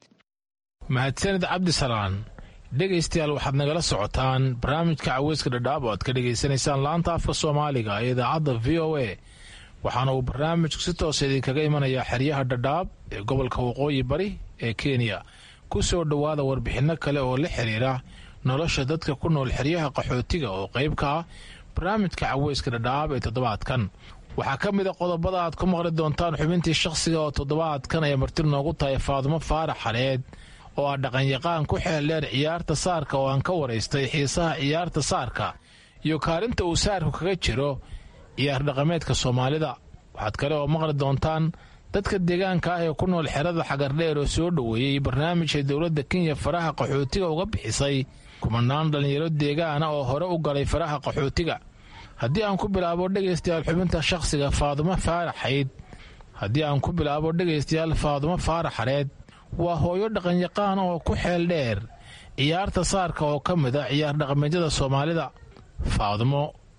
mahadsanid cabdisalaan dhegaystayaal waxaad nagala socotaan barnaamijka caweyska dhadhaab oo aad ka dhegaysanaysaan la-aanta afka soomaaliga ee idaacadda v o a waxaana uu barnaamijku si toosa idinkaga imanayaa xeryaha dhadhaab ee gobolka waqooyi bari ee kenya ku soo dhowaada warbixinno kale oo la xiriira nolosha dadka ku nool xeryaha qaxootiga oo qayb ka ah barnaamijka caweyska dhadhaab ee toddobaadkan waxaa ka mid a qodobada aad ku maqli doontaan xubintii shakhsiga oo toddobaadkan ay marti noogu tahay faadumo faarax xaleed oo ah dhaqanyaqaan ku xeeldheer ciyaarta saarka oo aan ka waraystay xiisaha ciyaarta saarka iyo kaalinta uu saarku kaga jiro ciyaar dhaqameedka soomaalida waxaad kale oo maqli doontaan dadka deegaanka ah ee ku nool xerada xagardheer oo soo dhoweeyey barnaamijka dowladda kenya faraha qaxootiga uga bixisay kumanaan dhallinyaro deegaana oo hore u galay faraha qaxootiga haddii aan ku bilaabo dhegaystayaal xubinta shakhsiga faadumo faaraxayd haddii aan ku bilaabo dhegaystayaal faadumo faaraxareed waa hooyo dhaqanyaqaan oo ku xeel dheer ciyaarta saarka oo ka mid a ciyaar dhaqameedyada soomaalida faadumo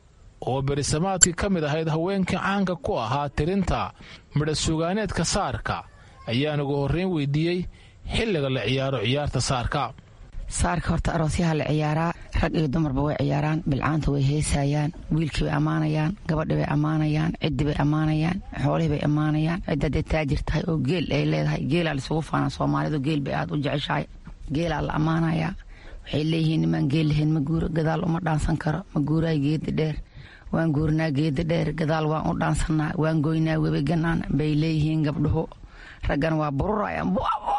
oo berisamaadkii ka mid ahayd haweenkii caanka ku ahaa tirinta midhasugaaneedka saarka ayaan ugu horreyn weydiiyey xilliga la ciyaaro ciyaarta saarka saarka horta aroosyaha la ciyaaraa rag iyo dumarba way ciyaaraan bilcaanta way heesayaan wiilkii bay ammaanayaan gabadhi bay ammaanayaan ciddi bay ammaanayaan xoolihii bay ammaanayaan cidda hadday taajir tahay oo geel ay leedahay geelaa laisugu faanaa soomaalidu geel bay aad u jeceshahay geelaa la ammaanayaa waxay leeyihiin nimaan geel lahayn ma guuro gadaal uma dhaansan karo ma guuraay geedi dheer waan guurnaa geedi dheer gadaal waan u dhaansannaa waan goynaa webi ganaan bay leeyihiin gabdhuhu raggana waa bururayaan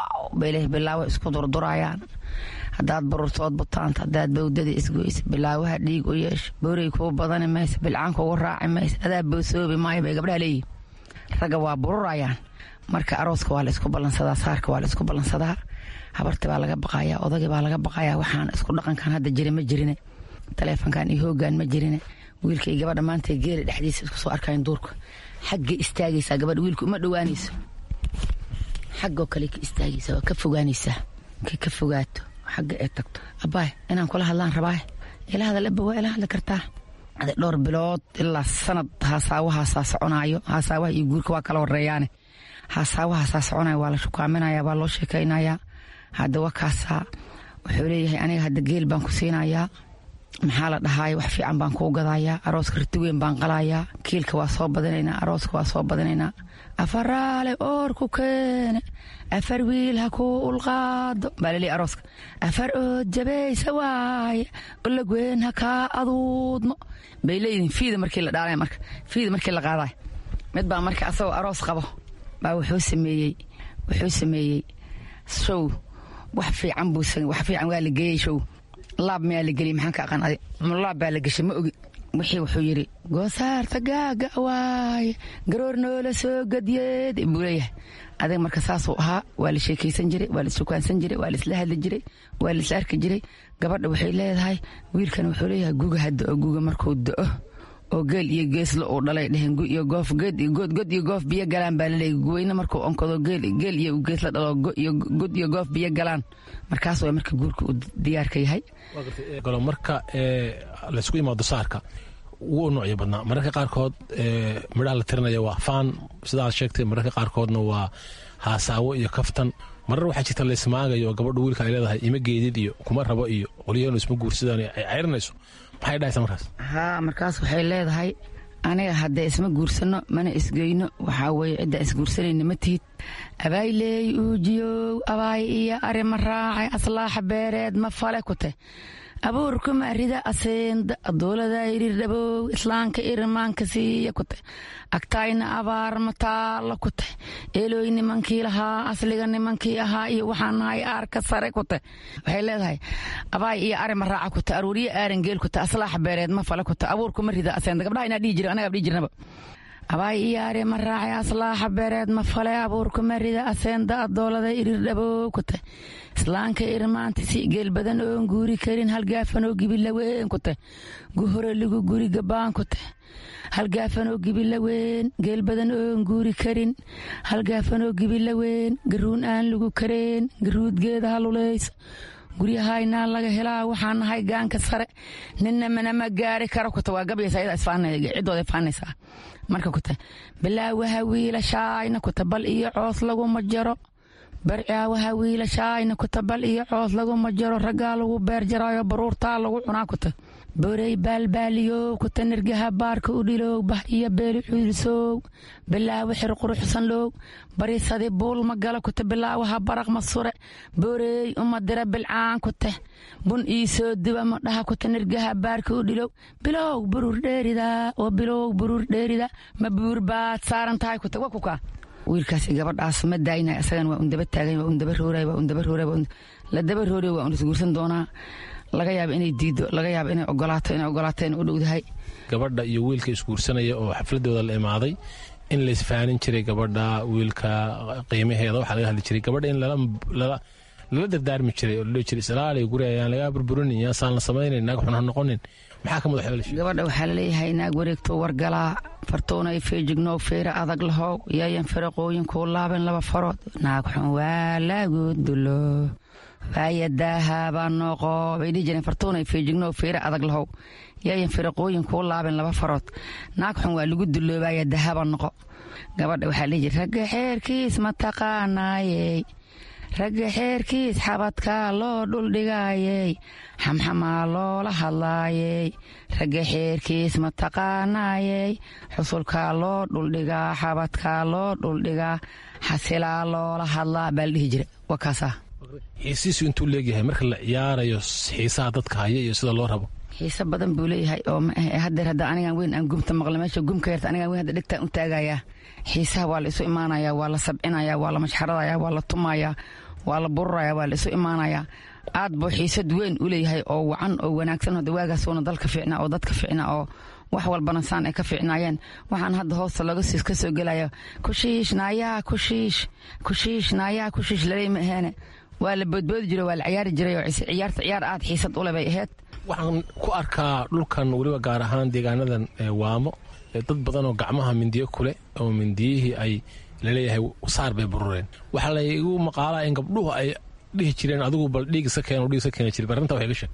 bay bilaawo isku durdurayaan haddaad bururtood butaanta haddaad bawdada isgoysa bilaawaha dhiig u yeesha boorey kuu badani maysa bilcaan kugu raaci maysa adaa boosoobi maayo bay gabdhaha leeyihin ragga waa bururayaan marka arooska waa la isku ballansadaa saarka waa la isku ballansadaa habarti baa laga baqayaa odagii baa laga baqayaa waxaan isku dhaqankan hadda jira ma jirine taleefonkan iyo hoogaan ma jirine wiilka iyo gabadha maanta geela dhexdiisa isku soo arkayan duurka xaggay istaagaysaa gabadha wiilka uma dhowaanayso xaggoo kale ka istaagaysaa waa ka fogaanaysaa markay ka fogaato xagga ee tagto abbaay inaan kula hadlaan rabaaye ila hadal abba waa ila hadli kartaa ade dhowr bilood ilaa sanad haasaawahasaa soconaayo haasaawaha iyo guurka waa kala horeeyaane haasaawahasaa soconaya waa la shukaaminaya waa loo sheekaynayaa hadda waa kaasaa wuxuu leeyahay aniga hadda geel baan ku siinayaa maxaa la dhahaay wax fiican baan kuu gadayaa arooska riti weyn baan qalayaa kiilka waa soo badinaynaa arooska waa soo badinaynaa afaraale oor ku keene afar wiil ha kuu ulqaado baa laleeyahy arooska afar ood jabaysa waaye olagweyn ha kaa aduudmo bay leeyihiin fiida markii la dhaalay marka fiida markii la qaadaay mid baa marka asagoo aroos qabo baa wuxuu sameeyey wuxuu sameeyey show wax fiican buu wax fiican waa la geeyey show laab miyaa la geliyey maxaan ka aqaan adi laab baa la geshay ma ogi wixii wuxuu yidhi goosaarta gaaga waaye garoor noola soo gadyeed buu leeyahay adiga marka saasuu ahaa waa la sheekaysan jiray waa la sukaansan jiray waa la isla hadli jiray waa la isla arki jiray gabadha waxay leedahay wiilkan wuxuu leeyahay guga hadda oo guga markuu da'o oo geel iyo geesla uu dhalay dheheen gu iyo goof geed iyo god god iyo goof biyo galaan baa laleeyahy guweyne markuu onkado geel geel iyo geesla dhalo iyo god iyo goof biyo galaan markaas waa marka guurka uu diyaarka yahay galo marka laysku imaado saarka wuu noocyo badnaa mararka qaarkood midhaha la tirinaya waa faan sidaad sheegtay mararka qaarkoodna waa haasaawo iyo kaftan marar waxaa jirta laysmaagayo oo gabadha wiilka ay leedahay ima geedid iyo kuma rabo iyo qolyaheenu isma guursadaan ay ceyrinayso maxay dhahaysa markaas haa markaas waxay leedahay aniga haddee isma guursano mana isgeyno waxaa weeye ciddaa isguursanayna ma tihid abaayleey uujiyow abaay iyo arima raacay aslaaxa beereed ma fale ku te abuurkuma rida aseenda adoolada irir dhabow islaanka irimaanka siiya ku te agtaayna abaar mataalla ku te eelooy nimankii lahaa asliga nimankii ahaa iyo waxaan nahay aarka sare ku te waxay leedahay abaay iyo arima raaca ku te aruuriyo aaran geel ku te aslaaxa beereed ma fale ku te abuurkuma rida aseenda gabdhaha inaa dhihi jira anagaa dhihi jirnaba abaay iyo arima raacay aslaaxa beereed ma fale abuurkuma rida aseenda adoolada irir dhabow ku te islaanka irmaanta si geel badan oon guuri karin halgaafanoo gibilaweyn ku te guhore ligu guri gabaan ku te halgaafanoo gibilaweyn geel badan oon guuri karin halgaafanoo gibilaweyn garuun aan lagu kareen garuudgeeda haluleysa guryahaynaa laga helaa waxaan nahay gaanka sare ninna manama gaari karo kuta waa gabaysa ayada ciddooda faanaysaa marka kuta bilaawaha wiilashaayna kuta bal iyo coos laguma jaro barcaawaha wiilashaayna kuta bal iyo coos laguma jaro raggaa lagu beer jaraayo baruurtaa lagu cunaa kuta borey baalbaaliyow kuta nirgaha baarka u dhilow bah iyo beeli cuulsow bilaawo xir quruxsan low barisadi buul ma gala kuta bilaawaha baraq ma sure boreey uma dira bilcaan kute bun ii soo duba ma dhaha kuta nirgaha baarka u dhilow bilow buruur dheerida oo bilow buruur dheerida ma buur baad saaran tahay kuta waa kukaa wiilkaasi gabadhaas ma daayna isagan waa un daba taagan waa un daba rooray waa un daba rooray waa un la daba rooray waa un isguursan doonaa laga yaaba inay diido laga yaaba inay ogolaato inay ogolaato inay u dhowdahay gabadha iyo wiilka isguursanaya oo xafladooda la imaaday in laysfaanin jiray gabadha wiilka qiimaheeda waxaa laga hadli jiray gabadha in lala dardaarmi jiray oo loo jiray islaali guri ayaan lagaa burburinin yaasaan la samaynayn naag xun ha noqonin maxaa ka madax gabadha waxaa laleeyahay naag wareegto wargalaa fartoonay feejignow feera adag lahow yaayan firaqooyinkuu laaban laba farood naag xun waa lagu dulo waayadaahabaa nooqo bay dhihi jireen fartoonay feejignow feera adag lahow yaayan firaqooyinkuu laaban laba farood naag xun waa lagu duloobaya dahaba noqo gabadha waxaa dhihi jira ragga xeerkiis ma taqaanaayey ragga xeerkiis xabadkaa loo dhuldhigaayey xamxamaa loola hadlaayey ragga xeerkiis ma taqaanaayey xusulkaa loo dhuldhigaa xabadkaa loo dhuldhigaa xasilaa loola hadlaa baa la dhihi jira waa kaasaa xiisiisu intuu leegyahay marka la ciyaarayo xiisaha dadka haya iyo sida loo rabo xiise badan buu leeyahay oo hadeer hadda anigan weyn aan gumta maqla meesha gumka yarta anigan weyn hadda dhegtaan u taagayaa xiisaha waa la isu imaanayaa waa la sabcinaya waa la mashxaradayaa waa la tumayaa waa la bururaya waa la isu imaanayaa aad buu xiisad weyn u leeyahay oo wacan oo wanaagsan hada waagaasuuna dalka fiicnaa oo dadka fiicnaa oo wax walbana saan ay ka fiicnaayeen waxaan hadda hoosta laga siis ka soo gelaya kushiish naayaa kushiish kushiish naayaa kushiish laley ma aheene waa la boodboodi jiray waa la ciyaari jiray oo ciyaarta ciyaar aad xiisad ule bay ahayd waxaan ku arkaa dhulkan weliba gaar ahaan deegaanadan waamo dad badan oo gacmaha mindiyo kuleh oo mindiyihii ay laleeyahay saar bay burureen waxaa laygu maqaalaa in gabdhuhu ay dhihi jireen adigu bal dhiig iska keen dhiig iska keeni jiray arrinta waxay ga sheeg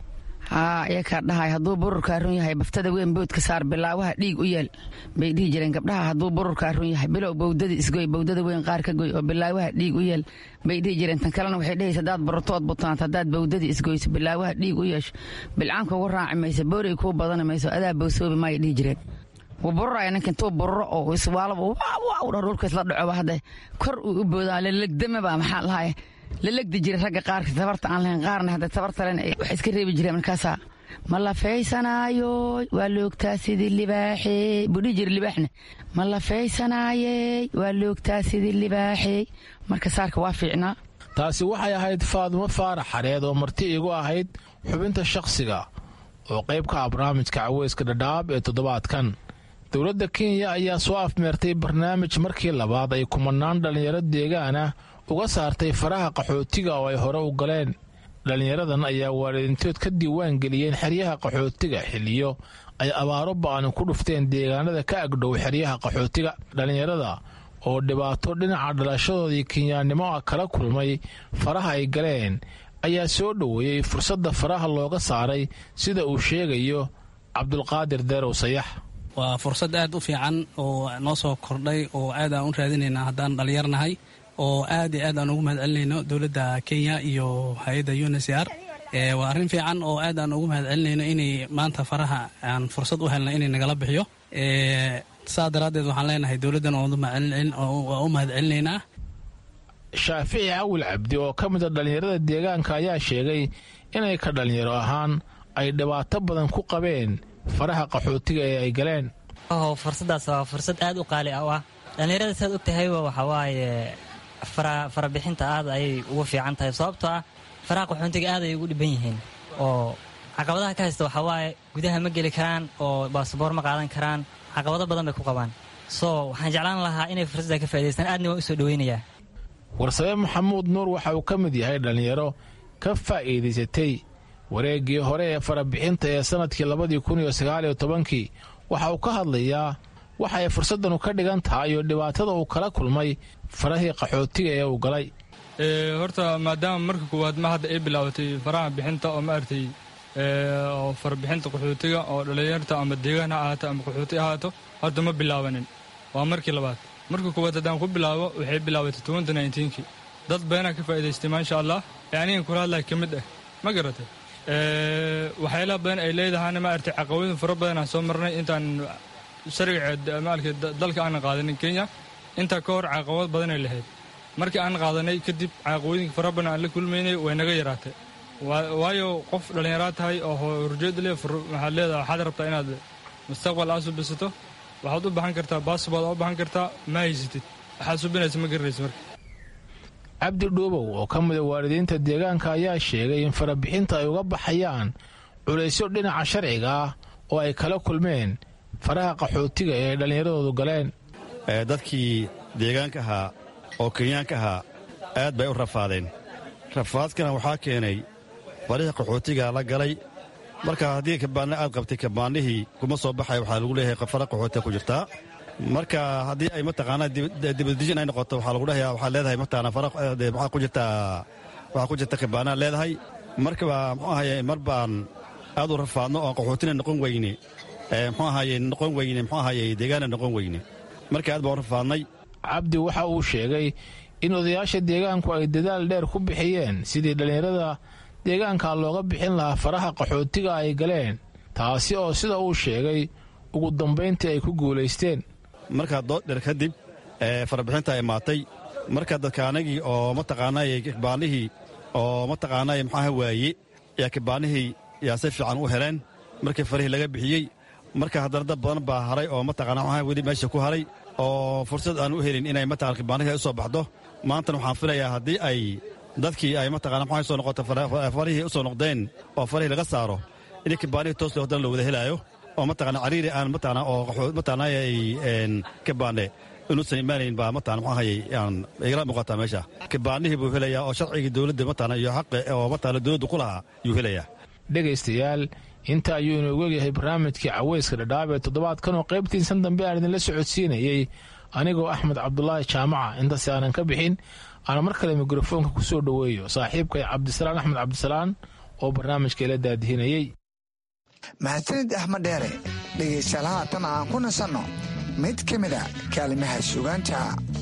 haa iyakaa dhahay hadduu bururkaa run yahay baftada weyn boodka saar bilaawaha dhiig u yeel bay dhihi jireen gabdhaha hadduu bururkaa run yahay bilow bowdada isgoy bowdada weyn qaar ka goy oo bilaawaha dhiig u yeel bay dhihi jireen tan kalena waxay dhehaysa haddaad bururtood butanaat haddaad bowdada isgoyso bilaawaha dhiig u yeesho bilcaanka ugu raaci mayso boorey kuu badani mayso adaa bowsoobi maaya dhihi jireen wuu bururaya ninka intuu bururo oo iswaalaba waaw dhah dhulka isla dhacoba hadda kor uu u boodaa lalegdamaba maxaa lahaye la legdi jiray ragga qaarka tabarta aan lahayn qaarna hadda tabarta len wax iska reebi jireen markaasaa ma la faysanaayo waa loogtaa sidii libaaxey buu dhihi jiray libaaxna ma la faysanaayey waa loogtaa sidii libaaxey marka saarka waa fiicnaa taasi waxay ahayd faadumo faarax xareed oo marti igu ahayd xubinta shakhsiga oo qayb ka ah barnaamijka caweyska dhadhaab ee toddobaadkan dowladda kenya ayaa soo afmeertay barnaamij markii labaad ay kumanaan dhallinyaro deegaana uga saartay faraha qaxootiga oo ay hore u galeen dhallinyaradan ayaa waalidiintood ka diiwaan geliyeen xeryaha qaxootiga xilliyo ay abaaro ba'ani ku dhufteen deegaanada ka agdhow xeryaha qaxootiga dhallinyarada oo dhibaato dhinaca dhalashadoodii kenyaannimo ah kala kulmay faraha ay galeen ayaa soo dhoweeyey fursadda faraha looga saaray sida uu sheegayo cabdulqaadir deerow sayax waa fursad aad u fiican oo noo soo kordhay oo aad aan u raadinaynaa haddaan dhallinyarnahay oo aad iyo aad aan ugu mahad celinayno dowladda kenya iyo hay-adda unsr waa arrin fiican oo aad aan ugu mahad celinayno inay maanta faraha aan fursad u helna inay nagala bixiyo saa daraaddeed waxaan leenahay dowladdan waa u mahad celinaynaa shaafici cawil cabdi oo ka mid a dhallinyarada deegaanka ayaa sheegay inay ka dhallinyaro ahaan ay dhibaato badan ku qabeen faraha qaxootiga ee ay galeen fursaddaas waa fursad aad u qaali ah dhallinyarada saad og tahayba waxaa waaye farabixinta aad ayay ugu fiican tahay sababtoo ah faraha qaxoontiga aad ayay ugu dhiban yihiin oo caqabadaha ka haysta waxaa waaye gudaha ma geli karaan oo baasaboor ma qaadan karaan caqabado badan bay ku qabaan soo waxaan jeclaan lahaa inay fursadda ka faa'idaystaan aadna waa u soo dhoweynayaa warsabe maxamuud nuur waxa uu ka mid yahay dhallinyaro ka faa'iidaysatay wareeggii hore ee farabixinta ee sannadkii labadii kun iyo sagaaliyo tobankii waxa uu ka hadlayaa waxa ay fursaddanu ka dhigan tahay iyo dhibaatada uu kala kulmay farahii qaxootiga ee uu galay horta maadaama marka koowaad ma hadda ay bilaabatay faraha bixinta oo maaragtay oo farabixinta qaxootiga oo dhallinyarta ama deegaan ha ahaato ama qaxooti ahaato horta ma bilaabanin waa markii labaad marka koowaad haddaan ku bilaabo waxay bilaabatay tobanka ninetenkii dad badanaa ka faa'idaystay maasha allah ee anigan kula hadlaya ka mid ah ma garatay waxyaalaha badan ay leedahayna maaragtay caqabadin fara badan aan soo marnay intaan sharciga maaragtay dalka aanan qaadanin kenya intaa ka hor caqabad badanay lahayd markii aan qaadanay kadib caqabooyinka fara badan aan la kulmaynay way naga yaraatay waayo qof dhallinyaraa tahay oo horjeed le waxaad leedahay waxaad rabtaa inaad mustaqbal aad subisato waxaad u baxan kartaa baasbood aad u baxan kartaa ma haysatid waxaad subinaysa ma garanaysa marka cabdi dhuubow oo ka mida waalidiinta deegaanka ayaa sheegay in farabixinta ay uga baxayaan culaysyo dhinaca sharciga ah oo ay kala kulmeen faraha qaxootiga ee ay dhallinyaradoodu galeen dadkii deegaanka ahaa oo kenyaanka ahaa aad bay u rafaadeen rafaadkana waxaa keenay farihii qaxootiga la galay marka haddii kabaanna aad qabtay kabaannihii kuma soo baxay waxaa lagu leeyahay fara qaxootiga ku jirtaa marka haddii ay mataqaanaa dibadejin ay noqoto waxaa lagu dhahayaa waxaad leedahay mataqaanaa fara waxaa ku jirtaa waxaa ku jirta kabaanaa leedahay markaba muxuu ahaye mar baan aad u rafaadno oo qaxootina noqon weyne muxuu ahaye noqon weyne muxuu ahaye deegaana noqon weyne marka aad baan u rafaadnay cabdi waxa uu sheegay in odayaasha deegaanku ay dadaal dheer ku bixiyeen sidii dhallinyarada deegaanka looga bixin lahaa faraha qaxootiga ay galeen taasi oo sida uu sheegay ugu dambayntii ay ku guulaysteen markaa dood dheer kadib farabixinta imaatay marka dadkaanagii oo mataqaanaaye kibaanihii oo mataqaanaaye maxaaha waaye yaa kibaanihii yaa si fiican u heleen markii farihii laga bixiyey marka haddana dad badan baa haray oo mataqana maxaa weli meesha ku haray oo fursad aan u helin inay mataqana kibaanihii u soo baxdo maantana waxaan filayaa haddii ay dadkii ay mataqana maxaa soo noqoto farihii u soo noqdeen oo farihii laga saaro in kibaanihii toos loo haddana la wada helaayo oo mataqana cariiri aan mataqana oo mataqana ay kibaane inuusan imaanayn baa mataqana maxaa hayay aan igala muuqataa meesha kibaanihii buu helayaa oo sharcigii dowladda mataqana iyo xaqi oo mataqana dowladdu ku lahaa yuu helayaa dhegaystayaal inta ayuu inoogu egyahay barnaamijkii caweyska dhadhaab ee toddobaadkan oo qaybtiisan dambe aan idinla socodsiinayey anigoo axmed cabdulaahi jaamaca intaasi aanan ka bixin aan mar kale mikrofoonka ku soo dhoweeyo saaxiibkay cabdisalaan axmed cabdisalaan oo barnaamijka ila daadihinayey mahadsanid axmed dheere dhegaystayaal haatan aan ku nasanno mid ka mida kaalimaha sugaanta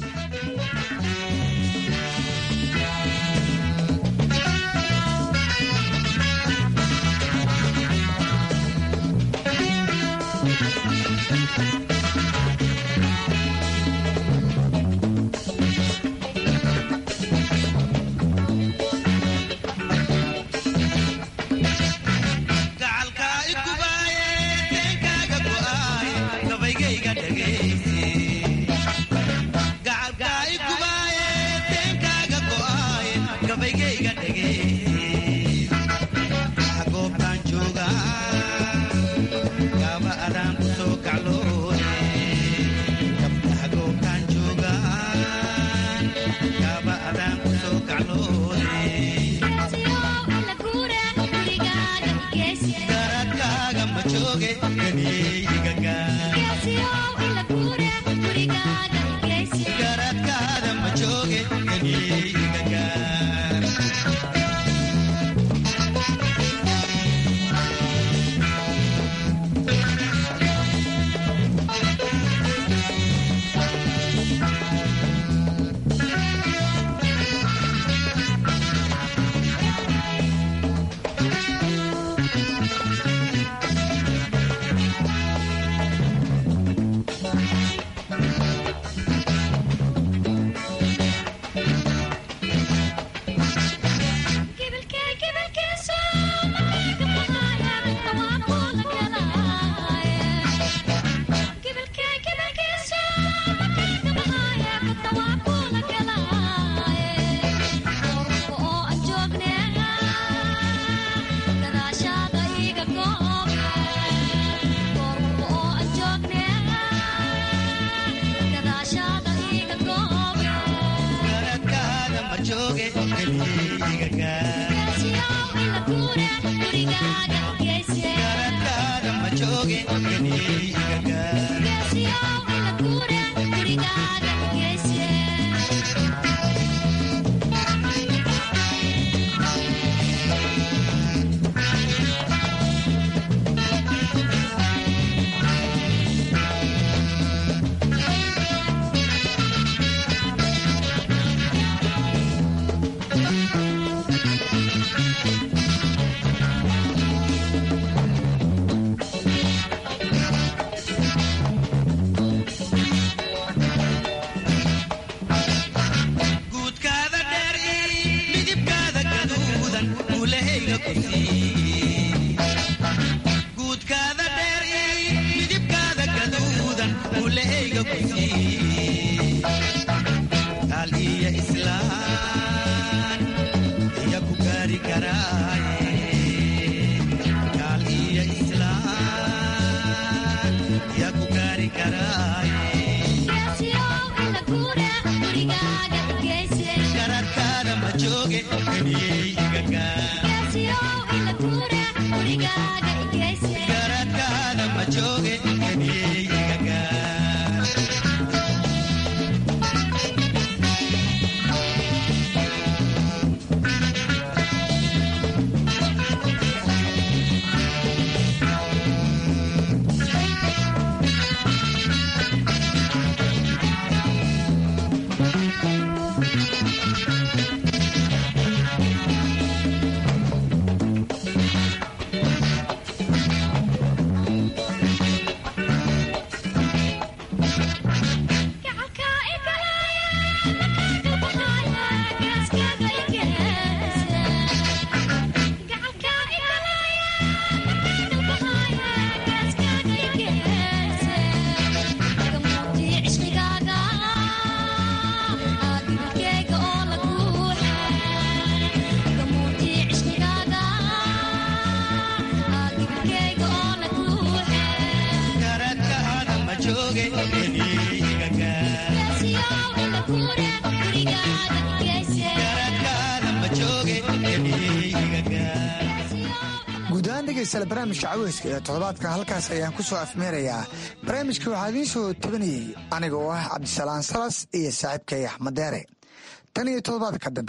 guudahaan dhegaystayaal barnaamijka caweyska ee toddobaadka halkaas ayaan ku soo afmeerayaa barnaamijka waxaa idiin soo tabanayey aniga oo ah cabdisalaan salas iyo saaxiibkay axmed deere tan iyo toddobaadka dambe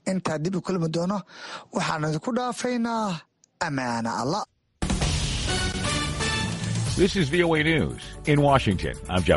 intaa dib u kulmi doono waxaan idinku dhaafaynaa ammaana allah This is VOA News. In Washington, I'm Jeff